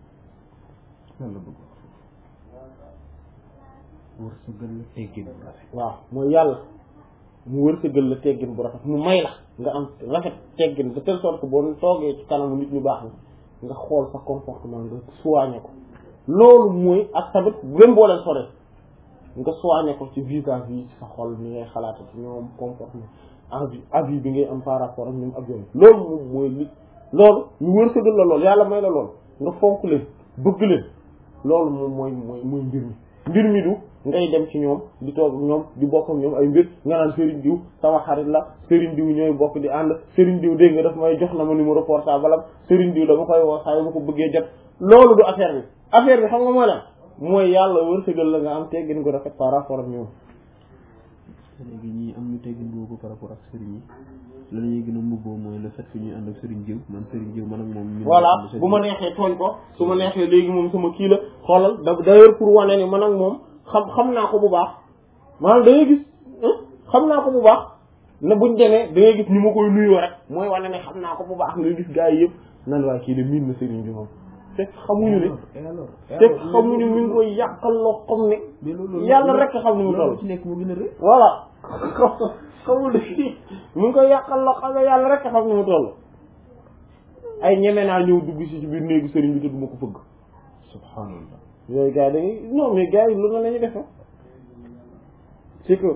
wërsëgal la teggin bu rafet waaw mooy yàlla mu wërsëgal la teggin bu rafet mu may la nga am rafet teggin de telle sorte que boo toogee ci kanamu nit ñu baax nga xool sa comportement nga soigné ko loolu mooy ak tamit même boo leen sore nga soigné ko ci vis-à-vis ci sa xol ni ngay xalaata ci ñoom comportement envie avis bi ngay am par rapport ak ñoom ak yooyu loolu moom mooy li loolu ñu wërsëgal la loolu yàlla may la loolu nga fonk leen bëgg leen loolu moom mooy mooy mooy mbir mi mbir mi du ngay dem ci ñoom di toog ak ñoom di bokk ak ñoom ay mbir nga naan Serigne Diw sama xarit la Serigne Diw ñooy bokk di ànd Serigne Diw dégg nga daf may jox na ma numéro portable am Serigne Diw dama koy woo saa yu ma ko bëggee jot loolu du affaire bi affaire bi xam nga mooy lan mooy yàlla wërsëgal la nga am teggin ko rafet par rapport ak ñoom. léegi ñii am ñu teggin boobu par rapport ak Serigne yi la ñuy gën a mbubboo mooy le fait que ñuy ànd ak Serigne Diw man Serigne Diw man ak moom. ñu voilà bu ma neexee tooñ ko su ma neexee léegi moom sama kii la xoolal da d'ailleurs pour wane ni man ak moom xam xam naa ko bu baax maanaam da ngay gis xam naa ko bu baax ne buñ demee da ngay gis ni ma koy nuyoo rek mooy wane ne xam naa ko bu baax nga gis gars yi yëpp nan waaye kii de miin na Serigne bi moom fekk xamuñu ne fekk xamuñu mi ngi koy yàqal loo xam ne yàlla rek xam ni mu toll ci nekk mu gën a rëy voilà xamul ne mi ngi koy yàqal loo xam ne yàlla rek xam ni mu toll ay ñeme naa ñëw dugg si ci biir néegu Serigne bi te du ma ko fëgg subhanallah yooyu gars yi dañuy non mais gars yi lu na la ñuy def c'est que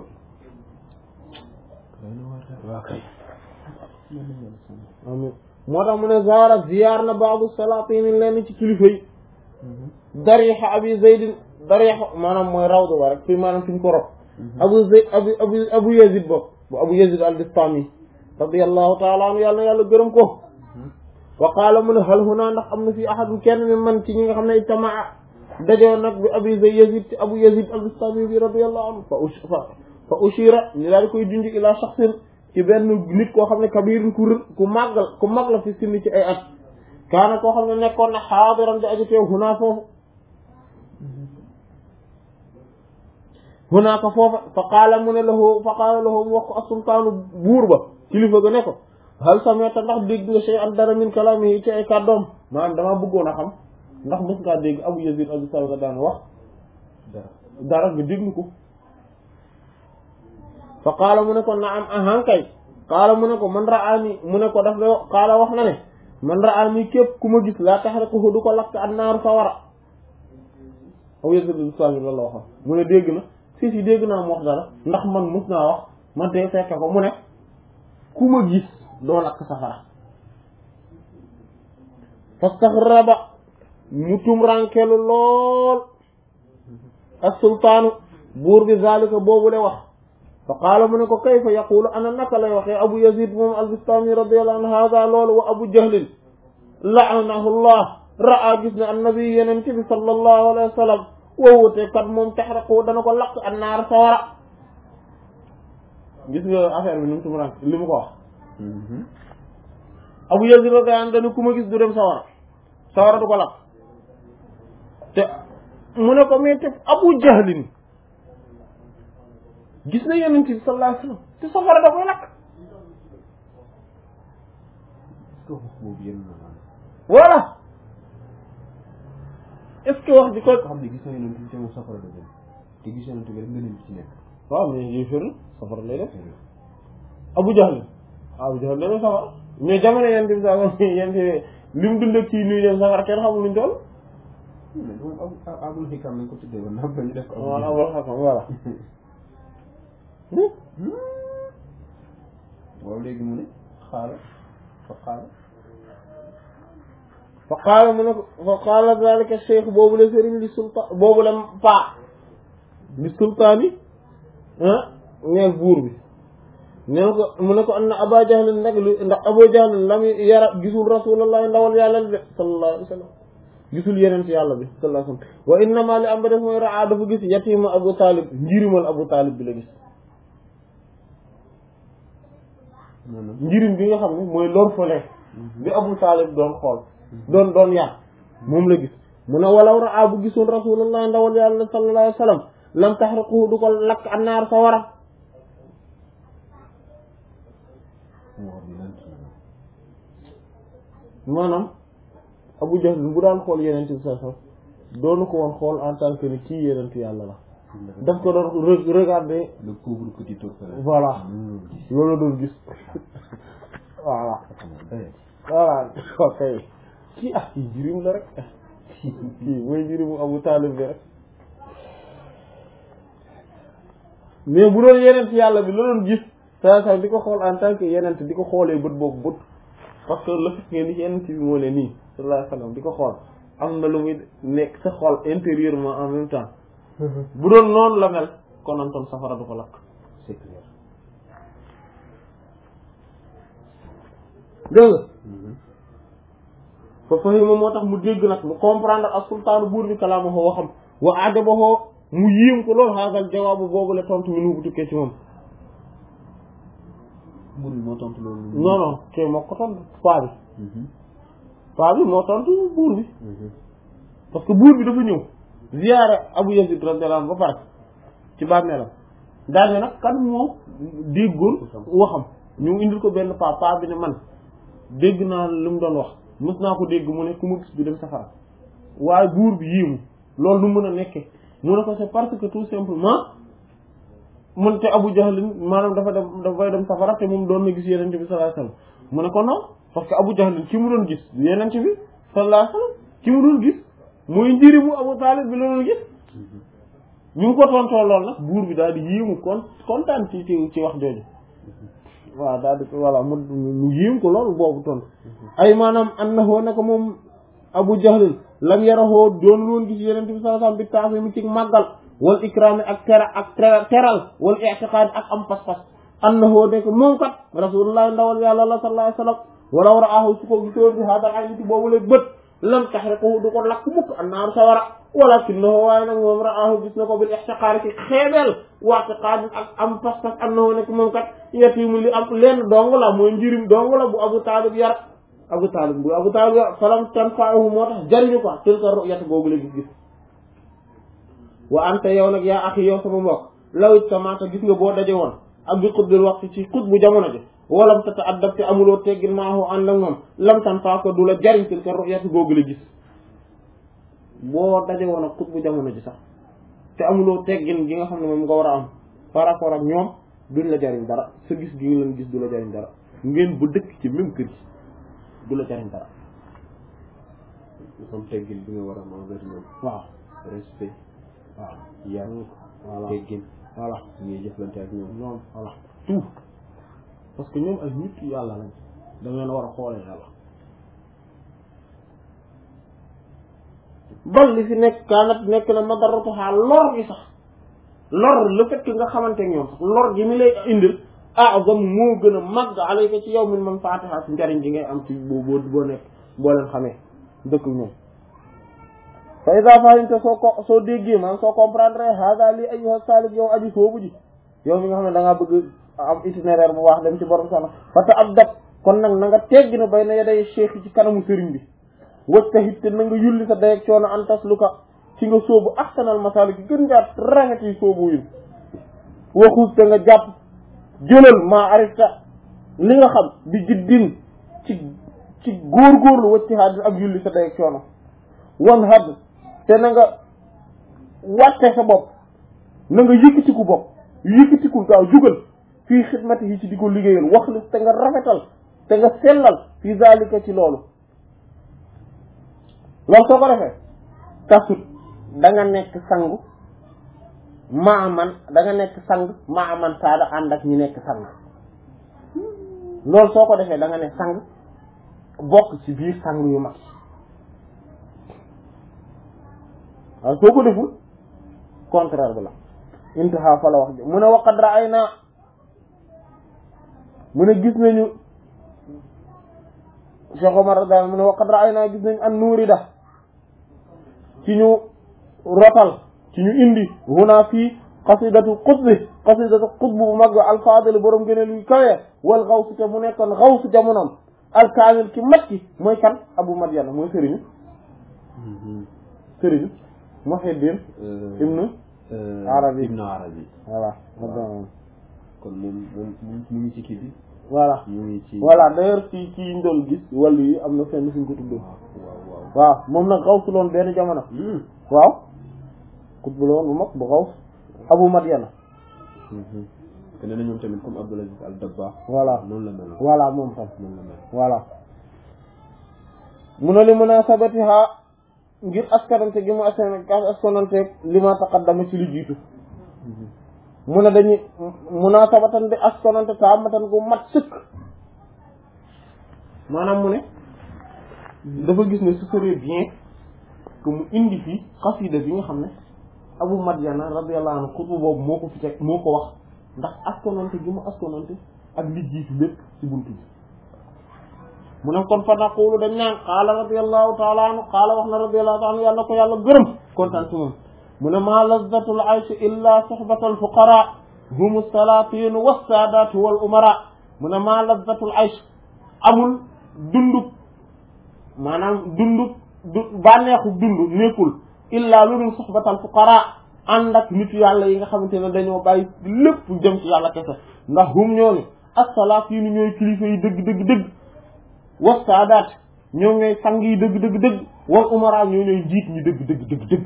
waa kay amin moo tax mu ne zaara ziyaar na baabu salaatini lenn ci kilifa yi darixa abi zaydin darixa maanaam mooy rawdu ba rek fi maanaam fi ñu ko rob abu zayd abu abu abu yazid bopp bu abu yazid al bistami radiyallahu taala anhu yàlla na yàlla gërëm ko wa qaala mu ne hal huna ndax am na fii ahadun kenn mi man ci ñi nga xam ne ijtamaa dajoo nag bi abi zayd yazid ci abu yazid al bistami bi radiyallahu anhu fa ush fa fa ushira ñu daal di koy junj ila shaxsin ci benn nit koo xam ne kabirin ku rë- ku màggal ku mag la fi sinni ci ay at kaana koo xam ne nekkoon na xaadiran di aju teew hunaa foofu hunaaka foofa fa qaala mu ne lahu fa qaala lahu mu wax ko asultaanu buur ba kilifa ga ne ko hal sameta ndax dégg nga shay an dara min kalaamihi ci ay kàddoom maanaam damaa bëggoon a xam ndax mos ngaa dégg abu yazid abu sawda daan wax dara dara nga déglu ko fa qaala mu ne ko naam ahan kay qaala mu ne ko man raani mu ne ko daf la qaala wax na ne man raani képp ku ma gis laa tahriquhu du ko lakk an naaru sawara aw yësadu sami loolu la waxoon mu ne dégg na si si dégg naa mu wax dara ndax man mus naa wax man tey fekke ko mu ne ku ma gis doo lakk safara fastaxraba mu tumrankelu lool ak sultaanu buur bi zalika boobu le wax fa qaala mu ne ko kayfa yaqulu ana naka lay waxee abu yazid moom albistami radiallahu anhu hada loolu wa abu jahlin laanahu llah ra'a gis ne annabi yeneen ci bi sallallahu alayhi wa sallam woowute kat moom taxraqu dana ko lakk annaar sawara gis nga affaire bi ni mu tumrank li mu ko wax abu yazid radiyallahu anhu dana ku ma gis du dem sawara sawara du ko lakk te mu ne ko mais te abu jahlin gis na yonent bi sallallahu alayhi wasallam te safara da koy lakk est-ce que wax boobu yéen na maanaam voilà est-ce que wax di ko ko xam ne gis na yonent bi te moom safara la dem te gis yonent bi rek nga leen ci nekk waaw mais yéeféer la safara lay def Abu Jahl Abu Jahl dana safara mais jamono yent bi sa yent li mu dund ak kii nuy dem safara kenn xamul luñ toll mais moom abu abul xikam lañ ko tuddee woon naa ba ñu def ko Abu voilà Jahl. voilà voilà waaw léegi mu ne xaala fa xaala fa qaala mu ne ko fa qaala dalika cheikh boobu la sëriñ li sultaan boobu la paa li sultaan yi ah neel buur bi nee na ko mu ne ko am na aba jahlin nag lu ndax aba jahlin lam yara gisul rasulallah ndawal yàlla li de sallallahu alayhi wa sallam gisul yeneen ci yàlla bi sallallahu alayhi wa sallam wa innama li am ba def mooy raa dafa gis yatima abu talib njirimal abu talib bi la gis maanaam njirim bi nga xam ne mooy l'orphelin bi abu talib doon xool doon doon yar moom la gis mu ne walaw raa bu gisoon rasulullah ndawal yàlla sallallahu alayhi wa sallam lam taxriquhu du ko lakk annaar sa wara wax bi lan ci maanaam abu jahl bu daan xool yeneen bi sa sa doonu ko woon xool en tant que ni kii yeneen yàlla la daf ko doon re- regarder le pauvre petit orphelin voilà Hmm. loolu la doon gis voilà Eh, voilà ok kii ah kii jirim la rek kii mooy jirimu abu taalib bi rek mais bu doon yenent yàlla bi la doon gis saa saa di ko xool en tant que yenent di ko xoolee bët boobu bët parce que le fait que ni yenent bi moo ne nii sallallahu alayhi wa sallam di ko xool am na lu muy nekk sa xol intérieurement en même temps bu doon noonu la mel konantoon safara du ko lakk c'est clair dégg nga Mhm. fa fahima moo tax mu dégg nag mu comprendre ak sultaanu buur bi kalaamahu waxam wa ajabahu mu yiim ko loolu xaagal jawaabu boobu la tontu mi nu bu tukkee ci moom buur bi moo tontu loolu non non kay moo ko tontu paa bi Mhm. paa bi moo tontu buur bi Mhm. parce que buur bi dafa ñëw ziyaare Abu Yazid radiyallahu anhu ba pare ci bàmmeelam daal ne nag kan moo déggoon waxam ñu indil ko benn paa paa bi ne man dégg naa li mu doon wax mës naa ko dégg mu ne ku ma gis du dem safara waaye buur bi yiimu loolu nu mën a nekke mu ne ko c'est parce que tout simplement mun te Abu Jahl maanaam dafa dem dafay dem safara te moom doon na gis yenente bi sallallahu alayhi wasallam mu ne ko non parce que Abu Jahl ki mu doon gis du yenente bi sallallahu alayhi wasallam ki mu doon gis mooy njëriñu Abu Talib bi la doon gis ñu ngi ko tontoo lool nag buur bi daal di yéemu kon kontaan ci ci ci wax jooju waaw daal di voilà mu mu yéem ko loolu boobu tontu ay maanaam annahu naka moom Abu Jahl lam yarahoo doon loon gis yeneen bi sallallahu alayhi wasallam bi taafee mi ci màggal wal ikraami ak tera ak tera teral wal i'tiqaad ak am pas-pas annahu nekk moom kat rasulullah ndawal yàlla la sallallahu alayhi wasallam wala war a aahu su ko gisoon bi haadal ay niti boobu lay bët lam tahriquhu du ko lakk mukk annaaru sawara walakinahu waaye nag moom raahu gis na ko bil ihtiqaar ci xeebeel wa'tiqaad ak am pas-pas annahu nekk moom kat yatimu li am lenn dong la mooy njirim dong la bu Abu Taalib yar Abu Taalib bu Abu Taalib yar falam tanfa'uhu moo tax jariñu ko tilka ru'yat boobu la gis-gis wa anta yow nag yaa axi yow sama mbokk law ittamata gis nga boo daje woon ak bi xutbil waxtu ci xut bu jamono ji walam tata addab te amuloo teggin maahu ànd ak moom lam tan faa ko du la jariñ tilka ru'yat googu la gis boo daje woon ak xut bu jamono ji sax te amuloo teggin gi nga xam ne moom nga war a am par rapport ak ñoom duñ la jariñ dara sa gis gi nga leen gis du la jariñ dara ngeen bu dëkk ci même kër gi du la jariñ dara comme teggin bi nga war a am envers ñoom waaw respect waaw yar voilà teggin voilà ngay jëflante ak ñoom ñoom voilà tout parce que ñoom ay nit yàlla lañ da ngeen war a xoolee yàlla bal li fi nekk kaanat nekk na madaratuha lor gi sax lor le fait que nga xamante ñoom sax lor gi mi lay indil azam moo gën a màgg alayka ci yow min man fatiha ci njariñ gi ngay am ci boo boo boo nekk boo leen xamee dëkk ñoom fa ida fahimta soo ko soo déggee man soo comprendre hada li ayyuha salik yow aji soobu ji yow mi nga xam ne da ngaa bëgg am itinéraire bu baax dem ci borom sana fa ta ab dab kon nag na nga teggi na bay na yaday cheikh ci kanamu sëriñ bi wajtahid te na nga yulli sa dayeg coono an tasluka ci nga soobu ahsanal masalik gën ngaa rafet yi soobu yu waxus te nga jàpp jëlal maa arifta li nga xam bi jiddin ci ci góorgóorlu wajtihaad ak yulli sa dayeg coono wan had te na nga wàtte sa bopp na nga yëkkatiku bopp yëkkatiku gaaw jugal fii xidmati yi ci di ko liggéeyal wax li te nga rafetal te nga sellal fii zalika ci loolu loolu soo ko defee tasut da nga nekk sangu maaman da nga nekk sang maaman saada ànd ak ñi nekk sang loolu soo ko defee da nga ne sang bokk ci biir sang yu mag waaw soo ko deful contraire bi la intaha fa la wax ji mu ne waqad ra'ayna mu ne gis nañu Cheikh Omar daal mu ne waqad ra'ayna gis nañu an nuuri da ci ñu rotal ci ñu indi huna fii qasidatu qutbi qasidatu qutb bu mag alfadil borom gëne luy kawe wal xawsu te mu nekkoon xawsu jamonoom alkaamil ki mat ki mooy kan Abu Madyana mooy sëriñu sëriñu Muhyiddin ibnu Arabi ibnu Arabi voilà kon moom moom mu ngi ci kii bi voilà mu ngi ci voilà d'ailleurs ci ci ñu doon gis wàllu yi am na fenn suñ ko tuddee waaw waaw waaw moom nag xaw su loon benn jamono waaw kut bu la woon bu mag bu xaw Abu Madyana te nee na ñoom tamit comme Abdul Aziz Al Dabba voilà noonu la mel voilà moom tam noonu la mel voilà mu ne li munasabatiha ngir askanante gi mu askan askanante li ma taqaddama ci li jiitu mu ne dañuy munasabatan bi askanante taamatan gu mat sëkk maanaam mu ne dafa gis ne ce serait bien que mu indi fi xasida bi nga xam ne Abu Madyana radiyallahu anhu xutbu boobu moo ko fi teg moo ko wax ndax askanante gi mu askanante ak li jiitu lépp ci buntu bi mu ne kon fa naqulu dañ naan qaala radiyallahu taala anhu qaala wax na radiyallahu taala anhu yàlla ko yàlla gërëm kontaan ci moom mu ne maa lazzatul ayshi illa sohbatal fuqara humu salatin wassaadaatu wal umara mu ne maa lazzatul aysh amul dundub maanaam dundub du bànneexu dund nekkul illa lu dul sohbatal fuqara ànd ak nit yàlla yi nga xamante ne dañoo bàyyi lépp jëm ci yàlla kese ndax hum ñooñu as-salatin ñooy kilifa yi dëgg dëgg dëgg was saadaat ñoom ñooy sang yi dëgg dëgg dëgg wal umara ñoo ñooy njiit ñi dëgg dëgg dëgg dëgg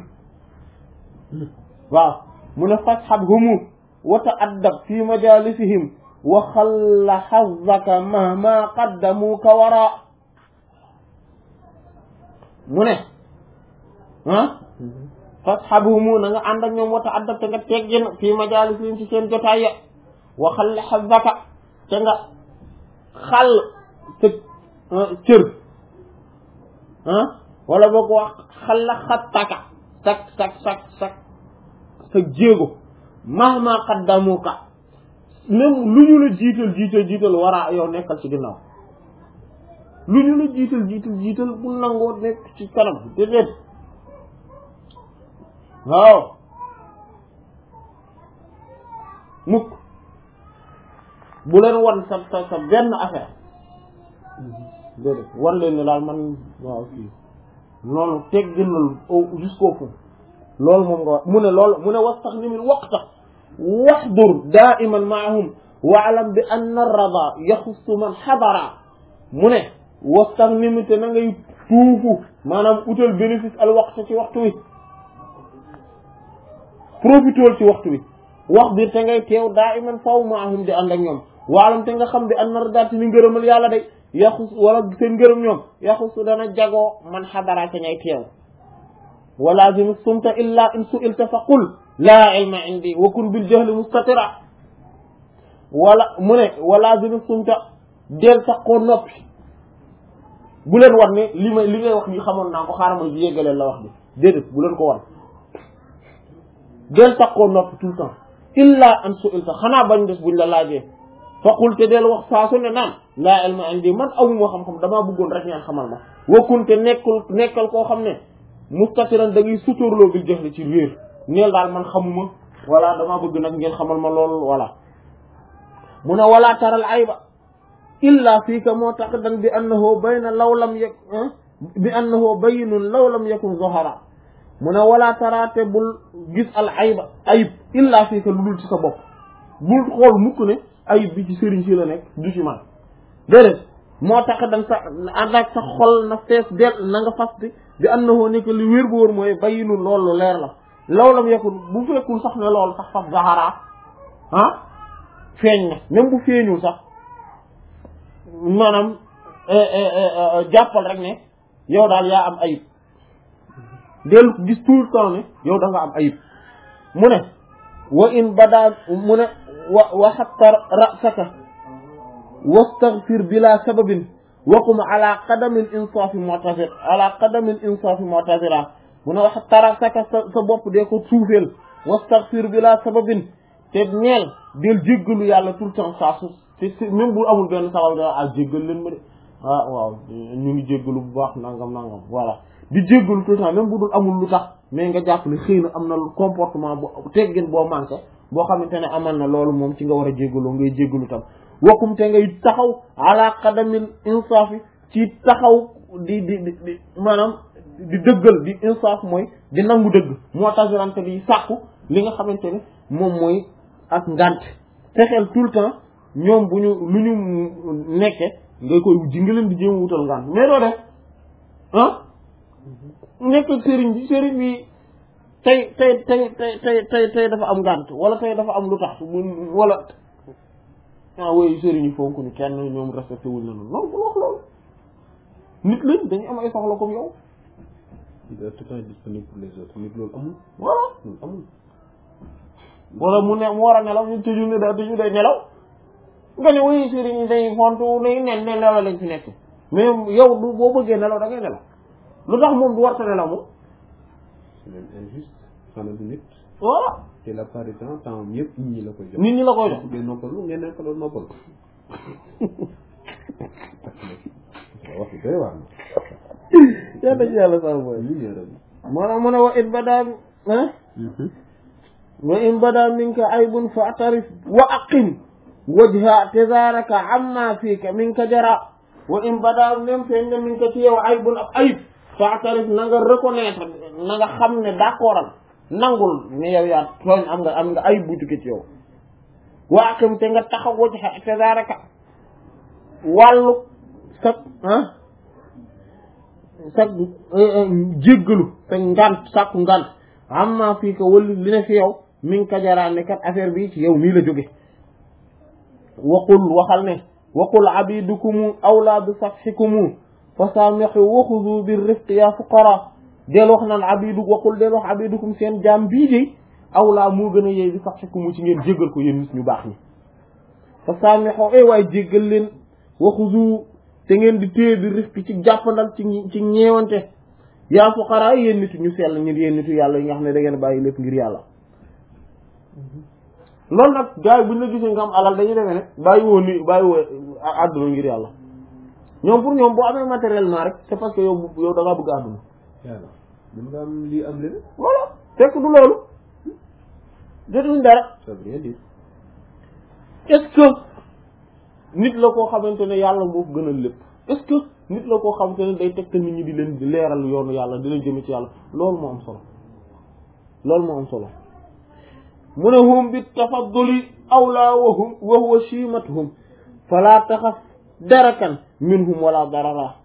waaw mu ne fasxab humu wa ta'addab fi majalisihim wa xalla xazzaka mahma qaddamuka wara mu ne ah fasxab humu na nga ànd ak ñoom wa ta'addab te nga teggin fi majalisihim ci seen jotaay ya wa xalla xazzaka te nga xal sa cër ah wala boo ko wax xala xattaka sak sak sak sak sa jéego mahma qaddamuka même lu ñu la jiital jiital jiital waraa yow nekkal ci ginnaaw lu ñu la jiital jiital jiital bu nangoo nekk ci kanam déedéet waaw mukk bu leen wan sa sa sa benn affaire déedéet wan leen ne daal man waaw fii loolu tegginal jusqu'au fond loolu moom nga wax mu ne loolu mu ne wastaxnimil waqta waxdur daiman maahum waalam bi anna rada yaxussu man xadara mu ne wastaxnim te na ngay tuufu maanaam utal bénéfice al waqta ci waxtu wi profitool ci waxtu wi wax biir te ngay teew daiman faw maahum di ànd ak ñoom waalam te nga xam bi anna rada te ni ngërëmal yàlla day yaxus wala seen ngërëm ñoom yaxusu dana jagoo man xadara ca ngay teew wa lazim sumta illa in su'ilta fa qul laa ilma indi wa kun bil jahli mustatira wala mu ne wa lazim sumta del sax koo noppi bu leen war ne li may li ngay wax ni xamoon naa ko xaaral ma yéggaleel la wax bi déedéet bu leen ko war del sax koo noppi tout le temps illa an su'ilta xanaa bañ des buñ la laajee faqul te del wax saa su ne naan laa ilma indi man awuma xam-xam damaa bëggoon rek ngeen xamal ma wakkunte nekkul nekkal koo xam ne mustatiran da ngay suturloo bil jahli ci réer neel daal man xamuma wala damaa bëgg nag ngeen xamal ma loolu wala mu ne wala taral ayba illa fiika moo tax dan bi annahu bayna law lam yak bi annahu bayyinun law lam yakun zohara mu ne wala taraate bul gis al ayba ayib illa fiika lu dul ci sa bopp bul xool mukk ne ayib bi ci sëriñ si la nekk du ci man déedéet moo tax dañ sa ànd ak sa xol na fees del na nga fas bi bi annahu nekk li wér bu wóor mooy bayyinu loolu leer la law lam yakun bu fekkul sax ne loolu sax faf zahara ah feeñ na même bu feeñul sax maanaam jàppal rek ne yow daal yaa am ayib dellu gis tout le temps ne yow da nga am ayib mu ne wa in badaa mu ne wa wa xatta rasaka wastaghfir bila sababin waqum ala qadamil insaafi mu'tazir ala qadamil insaafi mu'tazira mu ne wa xatta rasaka sa sa bopp dee ko suufeel wastaghfir bila sababin te ñeel del jéggalu yàlla tout le temps saa su te même bu amul benn sabab da ah jéggal leen ma de ah waaw ñu ngi jéggalu bu baax nangam nangam voilà di jéggalu tout le temps même bu dul amul lu tax mais nga jàpp ne xëy na am na comportement bu teggin boo manqué boo xamante ne amal na loolu moom ci nga war a jéggaloo ngay jéggalu tam wakkum te ngay taxaw ala qadamil insaafi ci taxaw di di di di maanaam di dëggal di insaaf mooy di nangu dëgg moo tasirante di sàkku li nga xamante ne moom mooy ak ngant fexeel tout le temps ñoom bu ñu lu ñu nekke nga koy ji nga leen di jéem wutal ngant mais doo def ah nekk sëriñ bi sëriñ bi tey tey tey tey tey tey tey dafa am ngànt wala tey dafa am lu tax mu wala ah woy sëriñ yi fonk ñu kenn ñoom respecté wuñ la noonu loolu bu wax loolu nit lañ dañu am ay soxla comme yow il est tout le temps disponible pour les autres nit loolu amul voilà loolu amul wala mu ne mu war a nelaw ñu tëju ne da tëju day nelaw nga ne woy sëriñ yi dañuy fontu day nen ne nelaw lañ fi nekk mais yow du boo bëggee nelaw da ngay nelaw lu tax moom du war ta nelaw moom c'est même injuste xanaa du nit voilà te la part du temps temps yëpp nit ñi la koy jox nit ñi la koy jox bu dee noppalu ngeen nekk loolu noppalu wax bi doy waar na yàlla ci yàlla sax mooy ñu leeral maanaam mu ne wa in badaa ah wa in badaa minka aybun fa atarif wa aqim wajha tazaraka amma fiika minka jara wa in badaa même feeñ na minka ci yow aybun ab ayib fa atarif na nga reconnaître na nga xam ne d'accordal nangul ne yow yaa tooñ am nga am nga ayib bu tukkee ci yow wa aqim te nga taxaw wajha tazaraka wàllu sag ah sag jéggalu sa ngant sàkku ngant amma fii ko wëllu li ne fi yow mi ngi kajaraane kat affaire bi ci yow mii la jóge waqul waxal ne waqul abidukumu awla bi safxikumu fa saamixu waxudu bi rifq ya fuqara del wax naan abidu waqul del wax abidukum seen jaam bii de awla moo gën a yey bi safxikumu ci ngeen jéggal ko yéen nit ñu baax ñi fa saamixu ay waay jéggal leen waxudu te ngeen di téye bi rifq ci jàppandal ci ci ñeewante yaa fuqara yéen nitu ñu sell ñi yéen nitu yàlla yi nga xam ne da ngeen bàyyi lépp ngir yàlla loolu nag gars yi buñ la gisee nga am alal dañuy demee ne bàyyi woo ni bàyyi woo àdduna ngir yàlla ñoom pour ñoom boo amee matériellement rek c'est parce que yow yow da ngaa bëgg àdduna yàlla mën nga am lii am leneen voilà fekk du loolu jotuñ dara ça veut rien dire est-ce que nit la koo xamante ne yàlla moo ko gënal lépp est-ce que nit la koo xamante ne day tegtal nit ñi di leen di leeral yoonu yàlla di leen jëme ci yàlla loolu moo am solo loolu moo am solo mu ne hum bi tafadduli awla wa hum wa huwa shimatuhum fala taxaf darakan minhum wala darara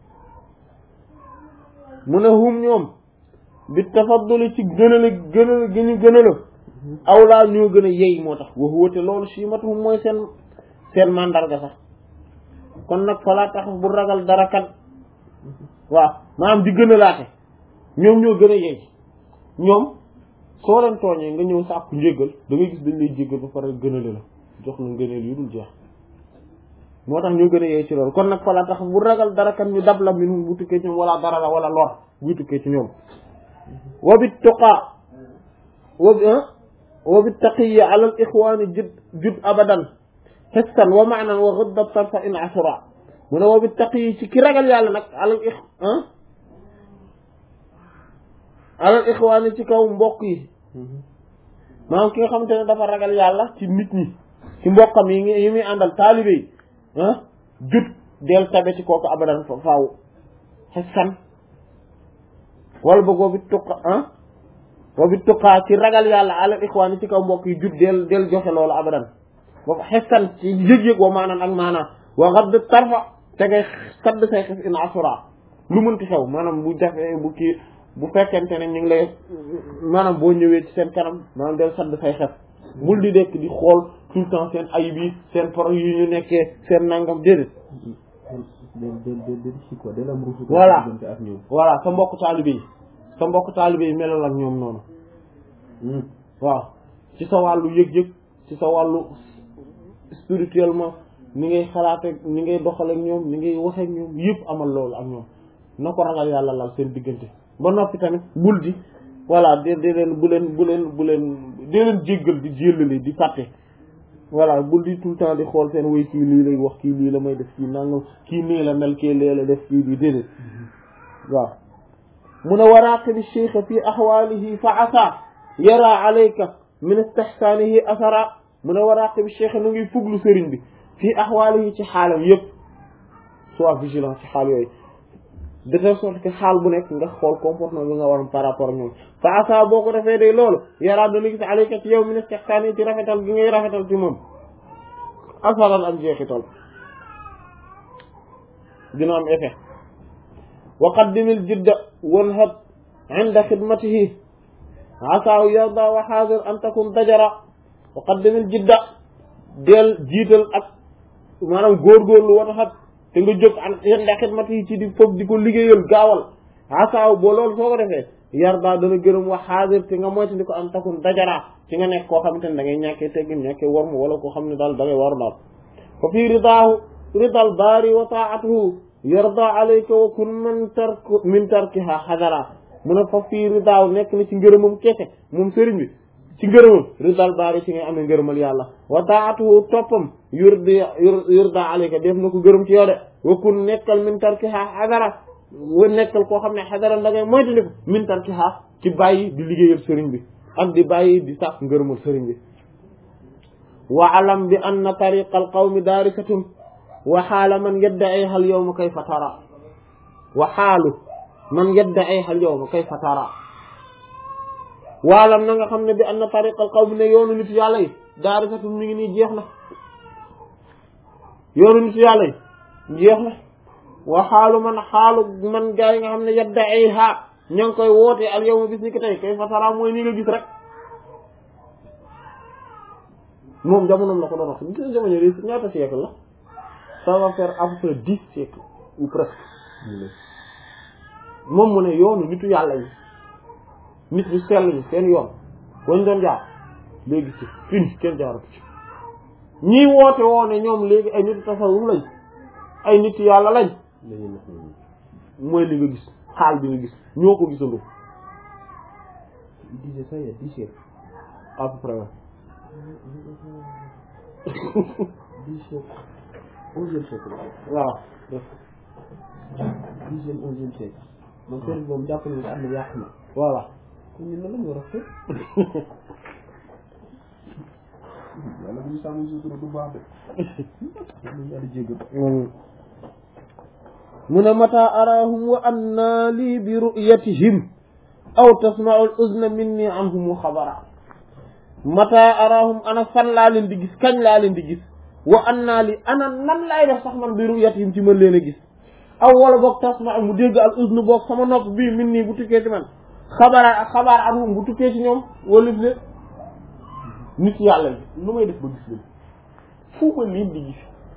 mu ne hum ñoom bi tafadduli ci gënale gënale gi ñu gënala awla ñoo gën a yey moo tax wa huwa te loolu shimatuhum mooy seen seen mandarga sax kon nag fala taxaf bu ragal darakan waaw maanaam di gën a laate ñoom ñoo gën a yey ñoom soo leen tooñee nga ñëw sàkku njéggal da ngay gis dañ lay jéggal ba pare gënale la jox la ngëneel yu dul jeex moo tax ñoo gën a yey ci loolu kon nag fala tax bu ragal dara kan ñu dab la minum bu tukkee ci ñoom wala dara la wala lor bu tukkee ci ñoom wa bit tuqaa wa bi wa bit taqiya ala al ixwaani jud jud abadan xestan wa maanan wa gudda tarfa in asura mu ne wa bit taqiyi ci ki ragal yàlla nag ala al ix alal ixwaani ci kaw mbokk yi maanaam ki nga xamante ne dafa ragal yàlla ci nit ñi ci mbokkam yi ngi yi muy àndal taalibe yi ah jut del tabe ci kooku abadan fa faaw xessan wala boog boobi tuqa ah boobi tuqaa ci ragal yàlla alal ixwaani ci kaw mbokk yi jut del del joxe loolu abadan boobu xessan ci yëg-yëg wa maanaan ak maanaan wa xadd tarfa te ngay sadd say xef in asura lu mënti xew maanaam bu jafe bu kii bu fekkente ne ñu ngi lay maanaam boo ñëwee ci seen kanam maanaam del sadd say xef bul di dekk di xool tout le temps seen ayib yi seen pro yi ñu nekkee seen nangam déedéet del del del del ci quoi del am ruufu Voilà. diggante ak ñoom voilà sa mbokk taalibe yi sa mbokk taalibe yi melal ak ñoom noonu waaw ci sa wàllu yëg-yëg ci sa wàllu spirituellement ni ngay xalaate ni ngay doxaleek ñoom ni ngay waxeek ñoom yëpp amal loolu ak ñoom na ko ragal yàlla lal seen diggante ba noppi tamit bul di voilà de de leen bu leen bu leen bu leen dee leen jéggal di jéllale di fàtte voilà bul di tout le temps di xool seen way kii lii lay wax kii lii la may def kii nangam kii nii la mel kii lee la def kii bi déedéet waaw mun a waraaqibi cheikh fi axwaalihi fa asa yara alayka min istihsaanihi asara mun a waraaqibi cheikh nu ngi fuglu sëriñ bi fii axwaalihi ci xaalam yëpp sois vigilant ci xaal yooyu de telle sorte que xaal bu nekk nga xool comportement bi nga waroon par rapport ak ñoom fa asa boo ko defee day loolu yaraa dana gis alayka ci yow min istihsaanihi ci rafetal gi ngay rafetal ci moom asaran am jeexital dina am effet wa qaddimil jidda wanhab inda xidmatihi asaahu yarda wa xaadir an takun dajara wa qaddimil jidda del jiital ak maanaam góorgóorlu wanhab te nga jóg an inda xidmatihi ci di foog di ko liggéeyal gaawal asaahu boo loolu soo ko defee yarda dana gërëm wa xaadir te nga moyta di ko an takun dajara ci nga nekk koo xamante ne da ngay ñàkkee teggin ñàkkee wormu wala koo xam ne daal da ngay waru daal fa fii ridaahu ridal baari wa taatuhu yarda alayka wa kun min tark min tarkiha xadara mu ne fa fii ridaaw nekk na ci ngërëmam kese moom sëriñ bi ci ngërëmam ridal baari ci ngay amee ngërëmal yàlla wa taatuhu toppam yurdi yurda alayka def na ko gërëm ci yow de wa kun nekkal min tarkiha xadara wa nekkal koo xam ne xadara da ngay moytandiku min tarkiha ci bàyyi di liggéeyal sëriñ bi ak di bàyyi di sàkk ngërëmal sëriñ bi wa alam bi anna tariqa al qawmi daarikatun wa xaala man yadda'iha al yawma kayfa tara wa xaalu man yadda'iha al yawma kayfa tara waalam na nga xam ne bi anna tariqa al qawmi ne yoonu nit yàlla yi daarikatun mi ngi nii jeex na yoonu nit yàlla yi jeex na wa xaalu man xaalu man gaa yi nga xam ne yadda'iha ña ngi koy woote al yawma bis ni ki tey kayfa tara mooy ni nga gis rek moom jamonoom la ko doon wax gis nga jamono yi ñaata siècle la ça va faire à peu près dix siècles ou presque moom mu ne yoonu nitu yàlla yi nit ñu sell ñi seen yoon wañ doon jaar léegi ci fin kenn jaaratu ci ñii woote woo ne ñoom léegi ay nitu tasawuf lañ ay nitu yàlla lañ dañuy nax nit ñi mooy li nga gis xaal bi nga gis ñoo ko gisandoo il disait ça il y a dix siècles à peu près dix siècles onzième siècle waaw dixième onzième siècle moom sëriñ boobu jàpp na ne am na yàq na voilà kon ñun lan la ñu war a xeex yàlla bu ñu sàmm sutura du baax de yàlla yàlla jéggal mu ne mata arahum wa anna lii bi ru'yatihim aw tasma'u al-uzna minni anhum xabara mata arahum ana fan laa leen di gis kañ laa leen di gis wa anna li ana nan laay def sax man bi ru'yatihim ci mën leen a gis aw wala boog tasma'u mu dégg al uzna boog sama nopp bii min nii bu tukkee ci man xabara ak xabaar anhum bu tukkee ci ñoom wala le nit yàlla bi nu may def ba gis leen fu ma leen di gis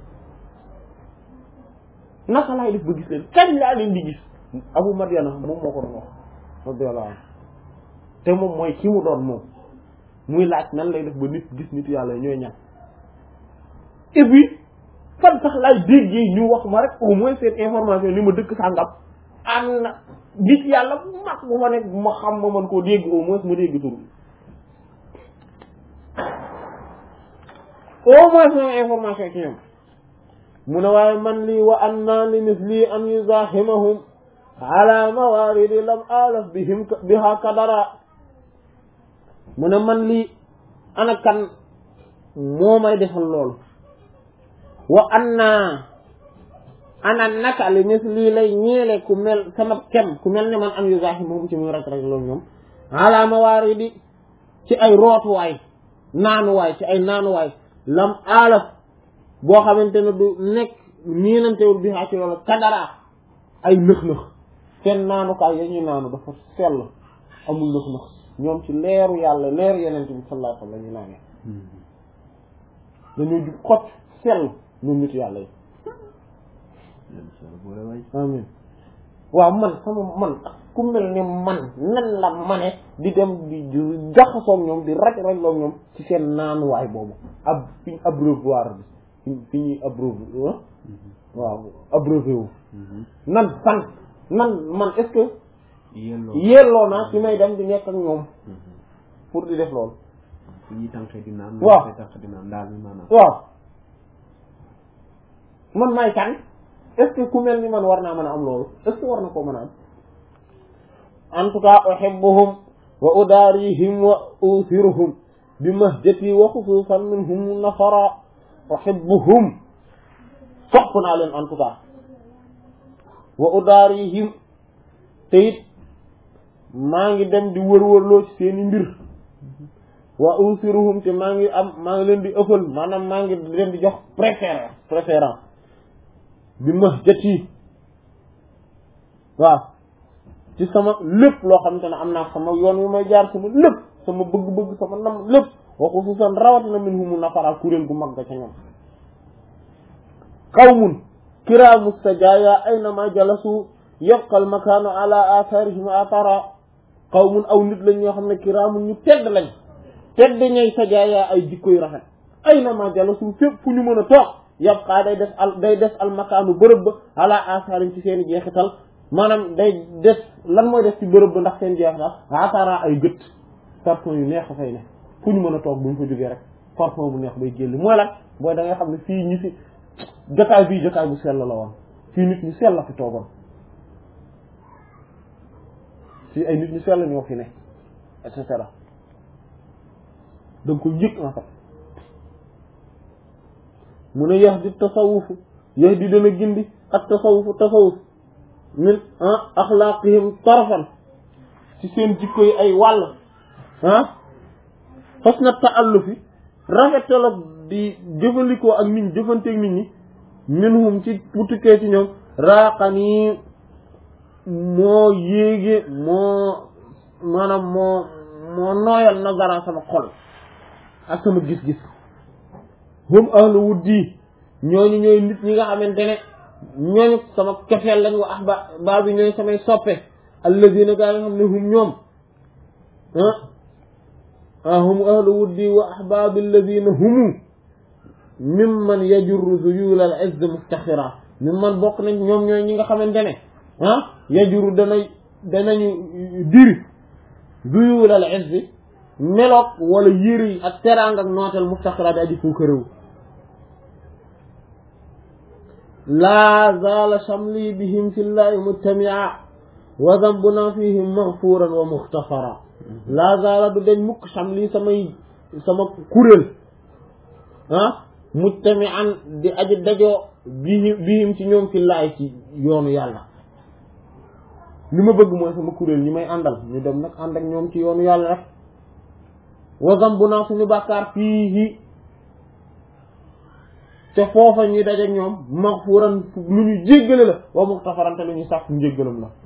naka laay def ba gis leen kañ laa leen di gis abu madiana moom moo ko doon wax radiyallahu anhu te moom mooy ki mu doon moom muy laaj nan lay def ba nit gis nit yàlla ñooy ñan et puis fan sax laay déggee ñu wax ma rek au moins seen information ni ma dëkk sàngam am na nit yàlla bu mag bu ma nekk bu ma xam ma mën koo dégg au moins ma dégg tur au moins sama information ci ñoom mu ne waaye man lii wa anna li misli an yuzahimahum ala mawaridi lam alaf bihim biha kadara mu ne man lii ana kan moo may defal loolu wa anna ana naka li misli lay ñeele ku mel sama kem ku mel ne man an yuzahimahum ci muy rek rek loolu ñoom ala mawaridi ci ay rootuwaay naanuwaay ci ay naanuwaay lam alaf boo xamante ne du nekk niinantewul bi xaa ci loolu kadara ay nëx-nëx seen naanukaay ya ñuy naanu dafa sell amul nëx nëx ñoom ci leeru yàlla leeru yeneen bi sallallahu alayhi wa sallam la ñuy naanee dañoo jub xot sell ñoom nit yàlla yi amin waaw man sama man ku mel ni man nan la mane di dem di jaxasoog ñoom di raj rajloog ñoom ci seen naanuwaay boobu ab fi abreuvoir bi fi ñuy abreuve waaw abreuvé wu nan fan nan man est-ce que yelloo naa ci may dem di nekk ak ñoom pour di def loolu fi ñuy tànqee di naan waaw koy tànq di naan daal mi maanaam waaw man may kan est-ce que ku mel ni man war naa mën a am loolu est-ce que war na koo mën a am en tout cas uhibbuhum wa udarihim wa uthiruhum bi mahjati wa xususan minhum nafara uhibbuhum sopp naa leen en tout cas wa udarihim te it maa ngi dem di wër-wërloo ci seeni mbir wa usiruhum te maa ngi am maa ngi leen di ëffal maanaam maa ngi leen di jox préférence préférence bi ma jët yi waaw ci sama lépp loo xamante ne am naa sama yoon wi may jaar sama lépp sama bëgg-bëgg sama nam lépp wa xususan rawatina min humu nafara kuréel gu mag ga ca ñoom qawmun kiraamu sajaaya aynama jalasu yabqa al makaanu ala atharihim athara qawmun aw nit lañ ñoo xam ne kiraamun ñu tedd lañ tedd ñay sajaaya ay jikko yu rafet aynama jalasu fépp fu ñu mën a toog yabqa day des al day des al makaanu bërëb ba ala atharihim ci seen i jeexital maanaam day des lan mooy des ci bërëb ba ndax seen jeexital athara ay gët parfum yu neex a fay ne fu ñu mën a toog bu ñu fa jógee rek parfum bu neex bay génn mooy lan booy da nga xam ne fii ñi fi jotaay bii jotaay bu sell la woon fii nit ñu sell la fi toogoon fii ay nit ñu sell ñoo fi ne et cetera donc ko yëg en fait mu ne yax di tasawufu yax di dana gindi ak tasawufu tasawuf min ah axlaaqihim tarafan ci seen jikko yi ay wàll ah fas na taallufi rafetala di jëfandikoo ak nit ñi jëfanteeg nit ñi minhum ci bu tukkee ci ñoom raaqanii moo yéege moo maanaam moo moo nooyal nazara sama xol ak sama gis-gis hum ahlu wuddi ñooñu ñooy nit ñi nga xamante ne ñooñu sama kefeel lañ wa ahba baa bi ñooy samay soppe alladina gaa nga xam ne hum ñoom ah ah hum ahlu wuddi wa ahbaabi alladina humu mimman yajurru zuyul al izz muftaxira mimman bokk nañ ñoom ñooy ñi nga xamante ne ah yajurru dana danañu diri zuyul al izz meloog wala yëri yi ak teraang ak nootel muftaxira di aji fuuka réew laa zaala shamli bihim fillahi mujtamia wa dambuna fihim maghfuran wa muxtafara laa zaala du dañ mukk shamli samay sama kuréel ah mujtamian di aji dajoo bihim bihim ci ñoom fillahi ci yoonu yàlla li ma bëgg mooy sama kuréel ñi may àndal ñu dem nag ànd ak ñoom ci yoonu yàlla rek wa dambuna suñu bàkkaar fiihi te foofa ñuy dajeek ñoom maxfuran lu ñu jéggale la wa muxtafaran te lu ñu sàkk njéggalam la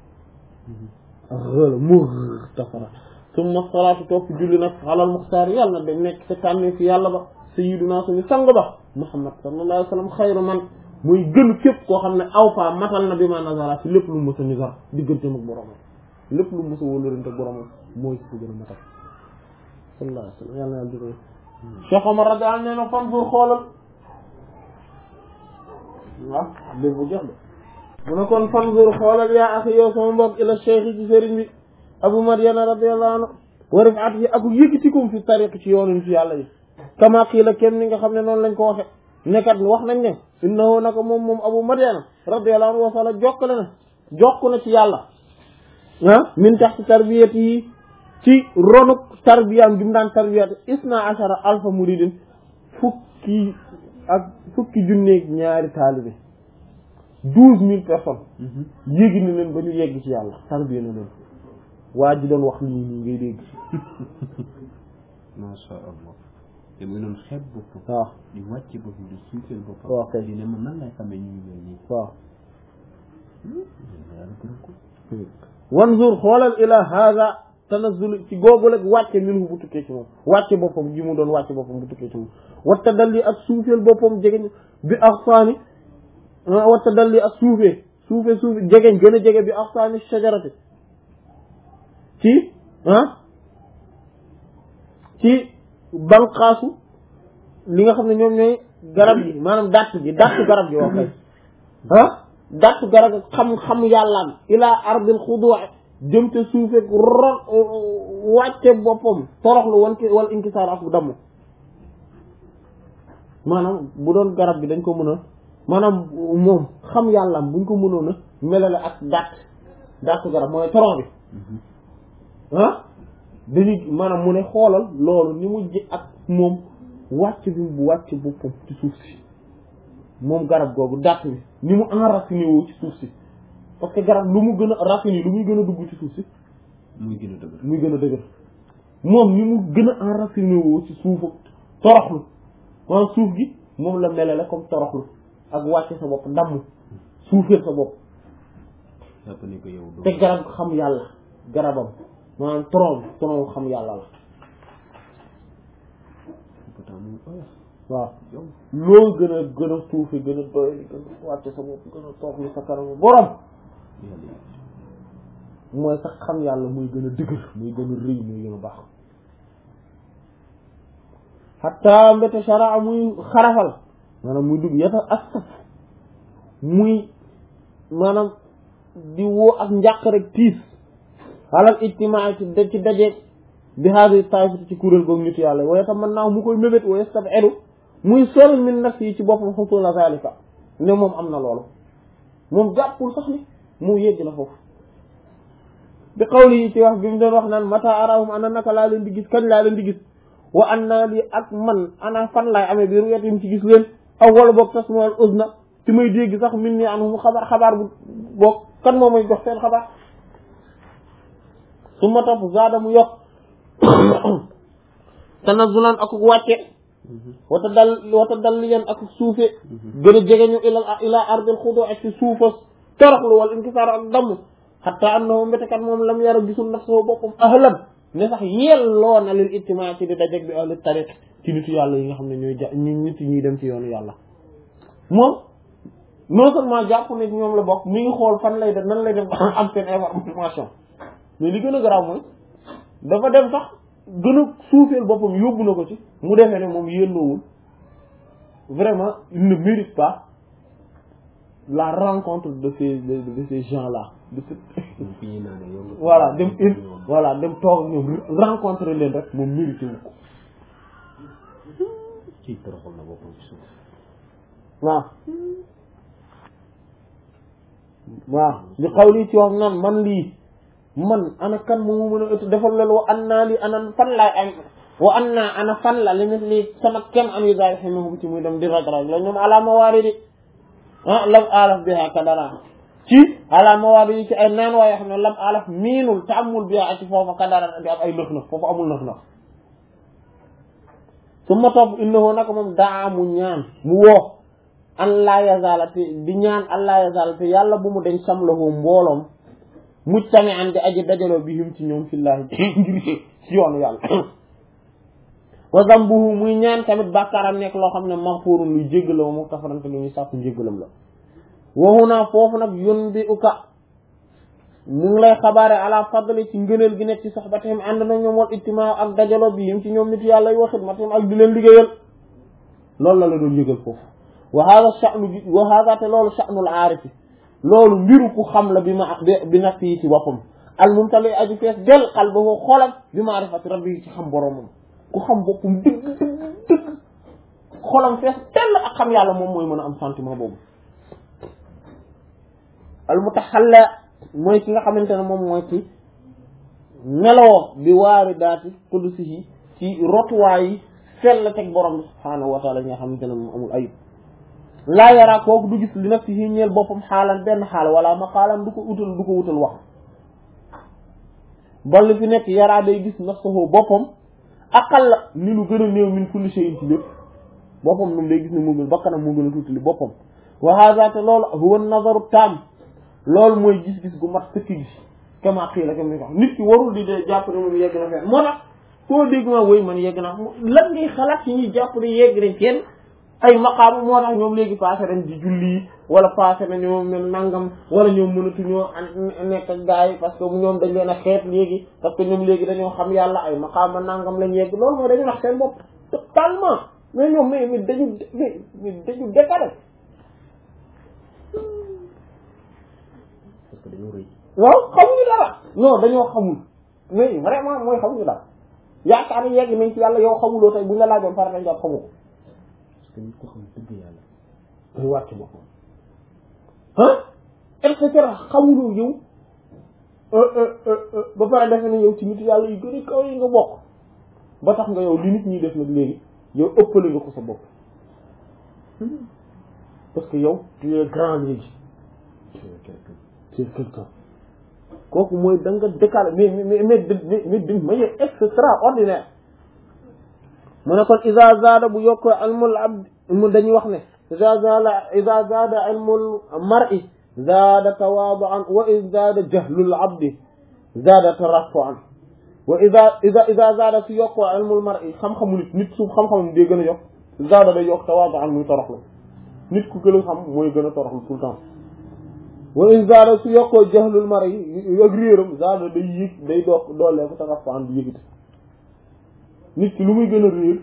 xëla muxtafara summa salaatu topp julli nag alal muxtaar yàlla na da nekk te tànne fi yàlla ba sayyiduna suñu sang ba muhammad sallallahu alayhi wa sallam xayru man muy gën képp koo xam ne aw fa matal na bi ma nazara ci lépp lu mu mës a nizar digganteem ak boromam lépp lu mu mës a wóllërante ak boromam mooy ci ko gën a matal sallallahu alayhi wa sallam yàlla na yàlla jël Cheikh Omar radiyallahu anhu nee na fan pour xoolal waaw dégg bu jox de mu ne kon fanzur xoolal yaa axi yow sama mbokk ila cheikh ci sëriñ bi abu madiana radiyallahu anhu wa rifaat yi ak yëkkatikum fi tariq ci yoonu ci yàlla yi kama qiila kenn ni nga xam ne noonu lañ ko waxe nekkat wax nañ ne innahu naka moom moom abu madiana radiyallahu anhu wasala jokkale na jokk na ci yàlla ah min tax ci tarbiyat yi ci ronuk tarbiyaam gi mu daan tarbiyat isna ashara alfa muridin fukki ak fukki junneeg ñaari taalibe douze mille personnes yéegi na leen ba ñu yegg ci yàlla tarbiya na leen waa ji doon wax lii nii ngay dégg masha allah te muy doon xeeb boppam waaw di wàcce boppam di suufeel boppam waaw kay di ne man nan lay xamee ñu ngi mel nii waaw yàlla gërëm ko wanzur xoolal ila hada tanazzul ci googu rek wàcce minhu bu tukkee ci moom wàcce boppam gi mu doon wàcce boppam bu tukkee ci moom watta dalli ak suufeel boppam jegeñ bi axsaani watta dalli ak suufee suufe suufe jegeñ gën a jege bi axsaani shajarati ci ah ci banqaasu li nga xam ne ñoom ñooy garab yi maanaam dàtt gi dàttu garab gi wax kay ah dàttu garab gi xam-xam yàllaam ilaa ardil xudu jëm te suufe ron wàcce boppam toroxlu wan ki wala inkisaar ak bu damm maanaam bu doon garab gi dañ ko mën a maanaam moom xam yàllaam buñ ko mënoon a melale ak dàtt dàttu garab mooy torox bi ah dañuy maanaam mu ne xoolal loolu ni mu ji ak moom wàcc bi bu wàcc boppam ci suuf si moom garab googu dàtt bi ni mu enraciné woo ci suuf si parce que garab lu mu gën a racine lu muy gën a dugg ci suuf si muy gën a dëgër muy gën a dëgër moom ni mu gën a enraciné woo ci suufu toroxlu maanaam suuf gi moom la melale comme toroxlu ak wàcce sa bopp damm suufeel sa bopp jàpp ne ko yow doo te garab xam yàlla garabam maanaam tronc tronc xam yàlla la pourtant muy oyof waaw yow loo gën a gën a suufe gën a doy gën a wàcce sa bopp gën a toroxlu sa kanamu borom yàlla mooy sax xam yàlla muy gën a dëgër muy gën a rëy muy gën a baax xatta mbete sharaa muy xarafal maanaam muy dugg yata astaf muy maanaam di woo ak njàq rek tiis xalal ijtimaa ci da ci dajeeg bi haadi taifati ci kuréel googu nitu yàlla waaye tam man naaw mu koy mébét wa yastab edu muy sol min nafsi yi ci boppam xusula zalika ne moom am na loolu moom jàppul sax ni mu yegg na foofu bi xawli yi ci wax bi mu doon wax naan mata arahum ana naka laa leen di gis kañ laa leen di gis wa an naa lii ak man ana fan laay amee bi ruet yi mu ci gis leen aw wala boog tasmaal uzna ci may dégg sax min ni anhum xabaar xabaar bu boog kan moo may jox seen xabaar su ma topp zaada mu yokk tanazulan ak wàcce wata dal wata dal li leen ak suufe gën a jegeñu ila ila ardil xudu ak ci suufas toroxlu wala inkisaar ak damm xatta annahu mbetekat moom lam yara gisul nafsoo boppam ahlan ne sax yelloo na lil ijtimaa ci di dajeg bi ahli tariq ci nitu yàlla yi nga xam ne ñooy ja ñu nit ñuy dem ci yoonu yàlla moom non seulement jàpp ne ci ñoom la bokk mi ngi xool fan lay def nan lay def am seen information mais li gën a garaaw mooy dafa dem sax gën a suufeel boppam yóbbu na ko ci mu defee ne moom yelloowul vraiment il ne mérite pas la rencontre de ces de, de ces gens là de ce moom fi ñuy naanee yow nga voilà dem in voilà dem toog ak ñoom rencontrer leen rek moom mérité wu ko ci toroxal na boppam ci suuf waaw waaw di xaw lii ci wax naan man lii man ana kan moo mën a ëtt defal loolu wa an naa lii ana fan laay am wa an naa ana fan la li mit lii sama kem am yi daal xame bu ci muy dem di raj raj la ñoom ala mawaari di ah lam alaf biha kadara ci ala mawaari yi ci ay naan waaye xam ne lam alaf miinul te amul biha ci foofa kadara di am ay nëx nëx foofu amul nëx nëx su ma topp innahu naka moom daa mu ñaan mu woo an laa yazala te di ñaan an laa yazala te yàlla bu mu deñ samlahu mbooloom mujtami an di aji dajaloo bi him ci ñoom fillaahi ngir ci yoonu yàlla wa zambuhu muy ñaan tamit bàkkaaram nekk loo xam ne maghfurun luy jéggalam wa mughtafarante lu ñuy sàkku njéggalam la waxu naa foofu nag yun bi uka mu ngi lay xabaare ala fadli ci ngëneel gi nekk ci soxbatihim ànd na ñoom wal ijtimaa ak dajaloo bi him ci ñoom nit yàlla yi wa xidmatihim ak di leen liggéeyal loolu la la doon yëgal foofu wa hada sha'nu bi wa hada te loolu sha'nul aarifi loolu mbiru ku xam la bi ma bi nafsi yi ci boppam al mumtali aji fees del qalbahu xolam bi maarifati rabbi yi ci xam boromam ku xam boppam dëgg dëgg dëgg xolam fees del ak xam yàlla moom mooy mën a am sentiment boobu al mutaxalla mooy ki nga xamante ne moom mooy ci meloo bi waari daati qudusihi ci rotuwaay yi sell teg borom bi subhaanahu wa taala yi nga xamante ne moom amul ayib laa yaraa kooku du gis li nafsihi ñeel boppam xaalan benn xaal wala maqaalan du ko utal du ko wutal wax ba li fi nekk yaraa day gis nafsahu boppam aqal la ni lu gën a néew min kulli shay'in ci lépp boppam moom day gis ne moo gën bakkanam moo gën a tuuti li boppam wa hada te loolu huwa nazaru taam loolu mooy gis-gis gu mat sëkk gis kama xii la kam ni ko wax nit ki warul di dee jàpp ne moom yegg na fenn moo tax foo dégg ma woy man yegg naa lan ngay xalaat ci ñuy jàpp ne yegg nañ fenn ay maqaam moo tax ñoom léegi passé nañ di julli wala passé na ñoom mel nangam wala ñoom mënatuñoo nekk ak gars yi parce que ñoom dañ leen a xeet léegi parce que ñoom léegi dañoo xam yàlla ay maqaam nangam lañ yegg loolu mooy dañu nax seen bopp totalement mais ñoom mais mais dañu mais dañu décalé parce que dañoo rëy waaw xamuñu dara non dañoo xamul mais vraiment mooy xamuñu dara yaakaar ni yegg nañ ci yàlla yow xamuloo tey bu ñu la laajoon pare nañ jàpp xamu ko parce que nit ko xam dëgg yàlla day wàcc boppam ah et cetera xamuloo yow ba pare defe ne yow ci nit yàlla yu gën a kaw yi nga bokk ba tax nga yow li nit ñi def nag léegi yow ëppale nga ko sa bopp parce que yow tu es grand léegi tu es quelqu'un kooku mooy da nga décalé mais mais mais mais mais d'une manière extraordinaire mu ne kon isa zaada bu yokkoo ilmul abd mu dañuy wax ne isa zaada isa zaada ilmul mar'i zaada tawaadu'an wa isa zaada jahlul abdi zaada tarafu'an wa isa isa isa zaada su yokkoo ilmul mar'i xam-xamu nit nit su xam-xamam day gën a yokk zaada day yokk tawaadu'an muy toroxlu nit ku gën a xam mooy gën a toroxlu tout le temps wa in zaada su yokkoo jahlul mar'i ak réeram zaada day yëg day doog doolee ko tarafu'an di yëgiti nit ki lu muy gën a réer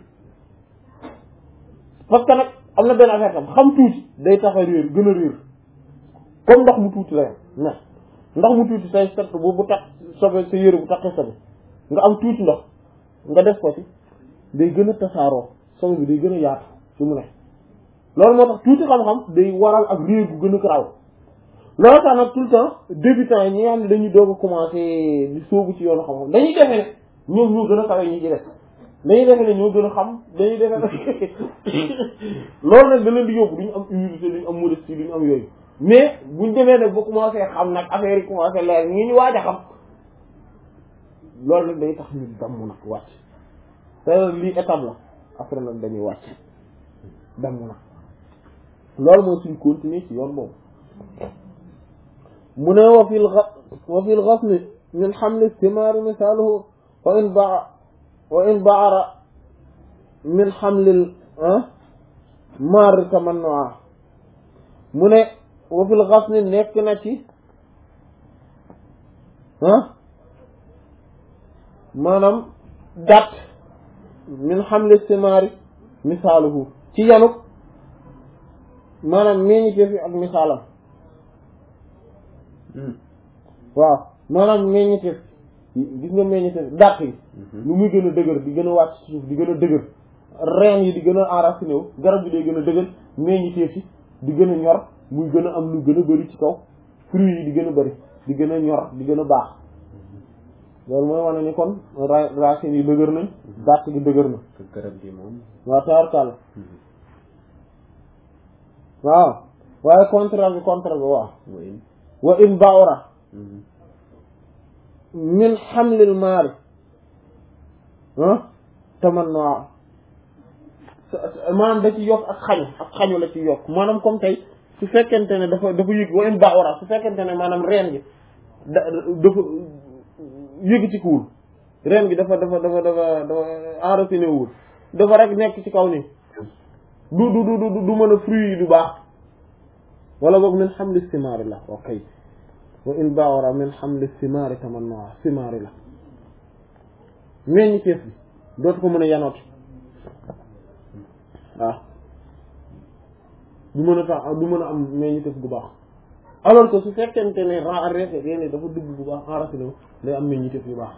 parce que nag am na benn affaire tam xam tuuti day tax a réer gën a réer comme ndox mu tuuti la yam na ndox mu tuuti say set bu bu tax sobe sa yére bu taxee sobe nga am tuuti ndox nga def ko ci day gën a tasaaroo sobe bi day gën a yaatu fi mu ne loolu moo tax tuuti xam-xam day waral ak réer gu gën a garaaw loolu tax nag tout le temps débutants yi ñi nga xam ne dañuy doog a commencé di sóobu ci yoonu xam-xam dañuy defe ne ñoom ñoo gën a kawe ñi ci def dañuy defe ne ñoo gën a xam dañuy defe ne loolu nag da leen di yóbbu duñu am humilité duñu am modestie duñu am yooyu mais buñ demee nag ba commencé xam nag affaire yi commencé leer ñi ñu waaj a xam loolu nag day tax ñu damm nag wàcc te lii étape la après nag dañuy wàcc damm nag loolu mooy suñ continuer ci yoon boobu mu ne wa fil wa fil ghasni min hamli thimaari misaaluhu wa in ba wa in baara min hamlil maar tamannu'a mu ne wa fil ghasni nekk na ci ah maanaam gàtt min hamli thimaari misaaluhu ci yanuk maanaam meññiteef yi ak misaalam waaw maanaam meññiteef gis nga meññiteef dàq yi lu muy gën a dëgër di gën a wàcc ci suuf di gën a dëgër reen yi di gën a enraciné wu garab bi day gën a dëgër meññiteef yi di gën a ñor muy gën a am lu gën a bëri ci kaw fruits yi di gën a bëri di gën a ñor di gën a baax loolu mooy wane ni kon ra racines yi dëgër nañ dàq gi dëgër na garab gi moom waaw tawarkàlla waaw waaye contraire bi contraire bi waaw wa in wa in bawra min xamlil maari ah tamanno maanaam da ci yokk ak xañu ak xañu la ci yokk maanaam comme tey su fekkente ne dafa dafa yëg wa in bawra su fekkente ne maanaam reen gi da dafa yëgitikuwul reen gi dafa dafa dafa dafa dafa enraciné wul dafa rek nekk ci kaw ni du du du du du mën a fruit yi du baax wala boog min xamli simaari la ok wa in bawra min xamli simaari tamannoa simaari la meññ teef bi dootu ko mën a yanooti waaw du mën a tax du mën a am meññ teef bu baax alors que su fekkente ne ra reete reene dafa dugg bu baax enraciné wu day am meññ teef yu baax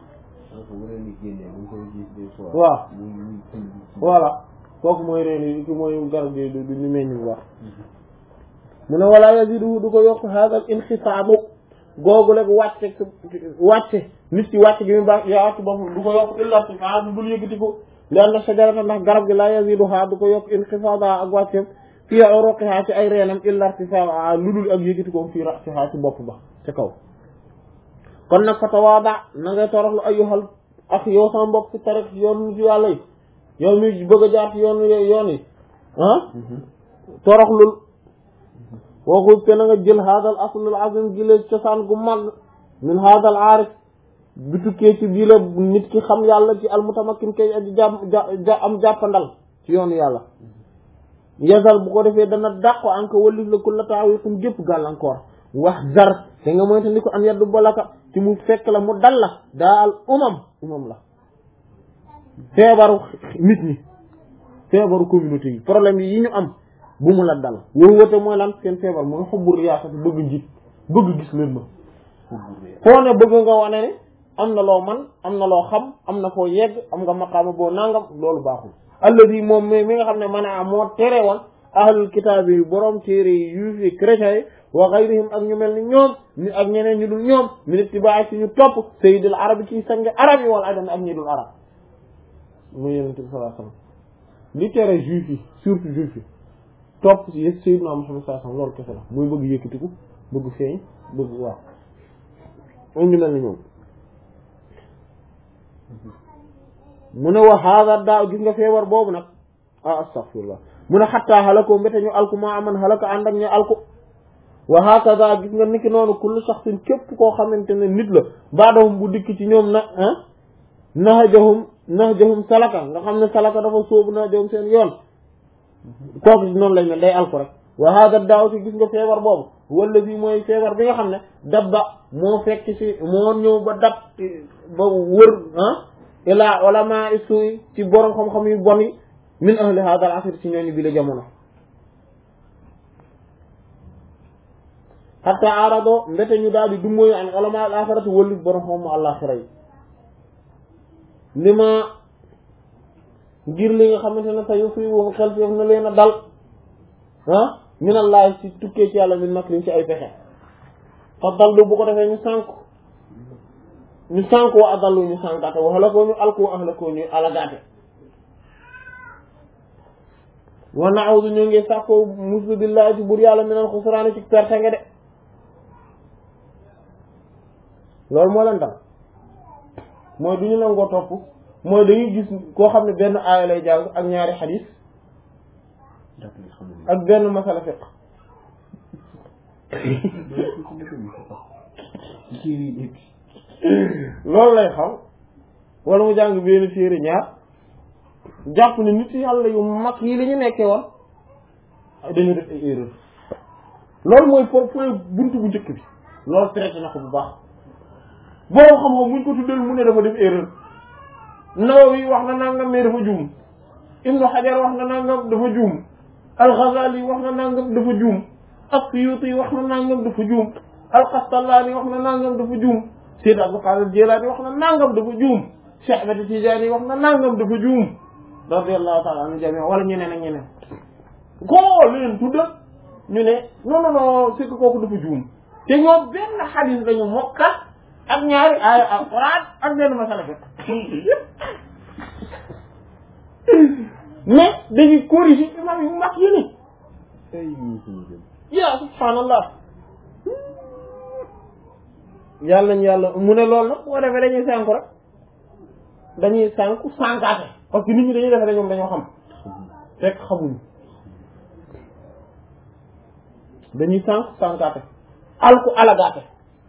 waaw voilà kooku mooy reen yi ki mooy garab gi du ñu meññ bu baax mu ne wala yazidu du ko yokk haadal inxisaabu googu rek wàcce wàcce nit ki wàcce gi mu baax yaatu boppam du ko yokk illa irtifaa bu dul yëkkati ko li anna shajarata ndax garab gi la yazidu haa du ko yokk inxisaaba ak wàcceem fii uruqihaa ci ay reenam illa irtifaa lu dul ak yëkkati ko fii ra'sihaa ci bopp ba ca kaw kon nag fa tawaada na ngay toroxlu ayyuhal ak yow sama mbokk ci tarik yoon ci yàlla yi yow mi bëgg a jaar ci yoon yoon yi ah toroxlul waxul te na nga jël haadal aslul azim gi la cosaan gu mag min haadal aarif bi tukkee ci bii la nit ki xam yàlla ci almutamakin kay aji ja am jàppandal ci yoonu yàlla yasal bu ko defee dana dàqo an ko wallif la ku la taawikum gépp gàllankoor wax zar te nga moyta ni ko an yaddu balaka ci mu fekk la mu dal la daa al umam umam la feebaru nit ñi feebaru communauté yi problème yi ñu am bu mu la dal woowu wate mooy lan seen feebar mooy xubbu riyaasati bëgg njiit bëgg gis leen ma foo ne bëgg nga wane ne am na loo man am na loo xam am na foo yegg am nga maqaama boo nangam loolu baaxul alladi moom mi mi nga xam ne man a moo tere woon ahlul kitaab yi borom téere yi juif yi chrétiens yi wa gayrihim ak ñu mel ni ñoom ni ak ñeneen ñu dul ñoom min ittibaay ci ñu topp sayyidul arab ci sangi arab yi wala adam ak ñi dul arab muy yenente bi sallallahu alayhi wasallam li tere juif yi surtout juif yi topp ci yëg sayyiduna Muhammad sallallahu alayhi wasallam loolu kese la muy bëgg yëkkatiku bëgg feeñ bëgg waaw am ñu mel ni ñoom mu ne wa hada daaw gis nga feebar boobu nag ah astaghfirullah mu ne xattaa halako mbéte ñu alku maa aman halaka ànd ak ñu alku wa hakaza gis nga niki noonu kullu shaxsin képp koo xamante ne nit la baadahum bu dikk ci ñoom na ah nahajahum nahajahum salaka nga xam ne salaka dafa sóobu nahajahum seen yoon kooku si noonu lañ mel day alku rek wa hada daaw si gis nga feebar boobu wala bi mooy feebar bi nga xam ne dabba moo fekk si moo ñëw ba dab ba wër ah ilaa ulama isuy ci borom xam-xam yu bon yi min ahli hada al asr ci ñooñu bi la jamono hatta arado mbete ñu daal di dummóoyu an ulama al axirati wëllu borom xam mu àllaaxira yi li ma ngir li nga xamante ne sa yu fi wo xel fi na leen a dal ah min allahi ci tukkee ci yàlla min makrin ci ay pexe fa dallu bu ko defee ñu sànk ñu sànk wa adallu ñu sànkaate wa halakoo ñu alku wa ahlakoo ñu alagaate wa na'udhu ñu ngi sàkkoo muslu billahi ci bur yàlla minal xusraani ci perte nga de loolu moo leen dal mooy du ñu nangoo topp mooy dañuy gis koo xam ne benn aaya lay jàng ak ñaari xadiis ak benn masala fiq loolu lay xam wala mu jàng benn téere ñaar jàpp ne nit yàlla yu mag yi li ñu nekkee woon dañu def ay erreur loolu mooy pour point buntu bu njëkk bi loolu traité na ko bu baax boo xam-xam muñ ko tuddal mu ne dafa def erreur Nawawi wax na nangam mais dafa juum Ibnu Hajar wax na nangam dafa juum Al-Ghazali wax na nangam dafa juum As-Suyuti wax na nangam dafa juum Al-Qastallaani wax na nangam dafa juum Sayyid Abdul Qadir Jilaani wax na nangam dafa juum Cheikh Ahmed Tidiane wax na nangam dafa juum radiyallahu ta'ala anhu jami wala ñeneen ak ñeneen koo leen tudda ñu ne non non non c'est que kooku dafa juum te ñoom benn xadis dañu mokkal ak ñaari aaya alquran ak benn masala fekk mais dañuy corriger imam yu mag yi ni ya subhaanallah yàlla nañu yàlla mu ne loolu nag boo defee dañuy sànku rek dañuy sànku sànkaate parce que nit ñi dañuy defee ne ñoom dañoo xam fekk xamuñu dañuy sànku sànkaate alku alagaate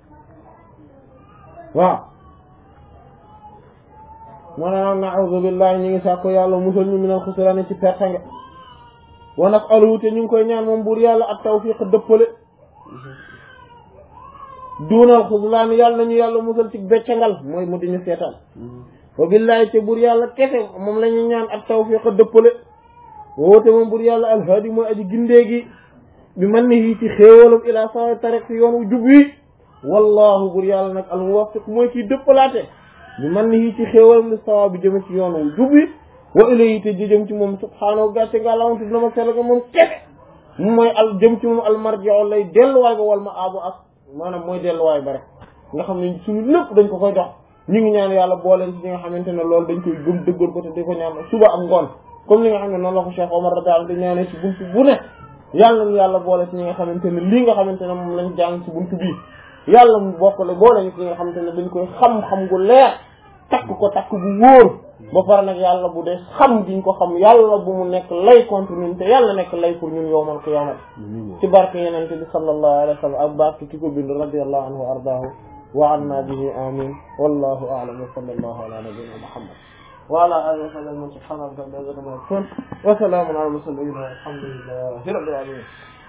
waaw moo ne nag na'udhu billahi ñu ngi sàkko yàlla musal ñu minal xusraani ci pertange wa nas'aluhu te ñu ngi koy ñaan moom buur yàlla ak tawfiq dëppale duunal xuslaan yàlla nañu yàlla musal ci beccangal mooy mu diñu seetaan wa billahi te buur yàlla kese moom la ñuy ñaan ak tawfiq dëppale woote moom buur yàlla alhaadi mooy aji gindeegi bi man ni yii ci xéewalam ila sawa tariq ci yoon wu jub wi wallahu buur yàlla nag almuwaffiq mooy kiy dëppalaate bi man ni yii ci xéewalam li sawa bi jëme ci yoon wu jub wi wa ilayhi te jëm ci moom subhaanahu gàcce nga lawantu dina ma sell ga moom kese mu mooy al jëm ci moom almarji'u lay delluwaay ba wal ma abu ak maanaam mooy delluwaay ba rek nga xam ne suñu lépp dañ ko koy dox ñu ngi ñaan yàlla booleen ci ñi nga xamante ne loolu dañ koy gëm dëggal ko te di ko ñaan suba ak ngoon comme li nga xam ne noonu la ko Cheikh Omar radiyallahu anhu di ñaanee ci buntu bu ne yàlla nañu yàlla boole ci ñi nga xamante ne lii nga xamante ne moom lañ jàng ci buntu bii yàlla mu bokkale boole ñu ci ñi nga xamante ne dañ koy xam-xam gu leer takk ko takk bu wóor ba pare nag yàlla bu dee xam giñ ko xam yàlla bu mu nekk lay contre ñun te yàlla nekk lay pour ñun yowmal qiyamat ci barke yenente bi sallallahu alayhi wa sallam ak barke ki ko bind radiyallahu anhu wa ardaahu wa anna bihi amin wallahu a'lam wa sallallahu ala nabiyyina muhammad wa ala alihi wa sahbihi subhana rabbika rabbil izzati amma yasifun wa salamun ala al mursalin walhamdulillahi rabbil alamin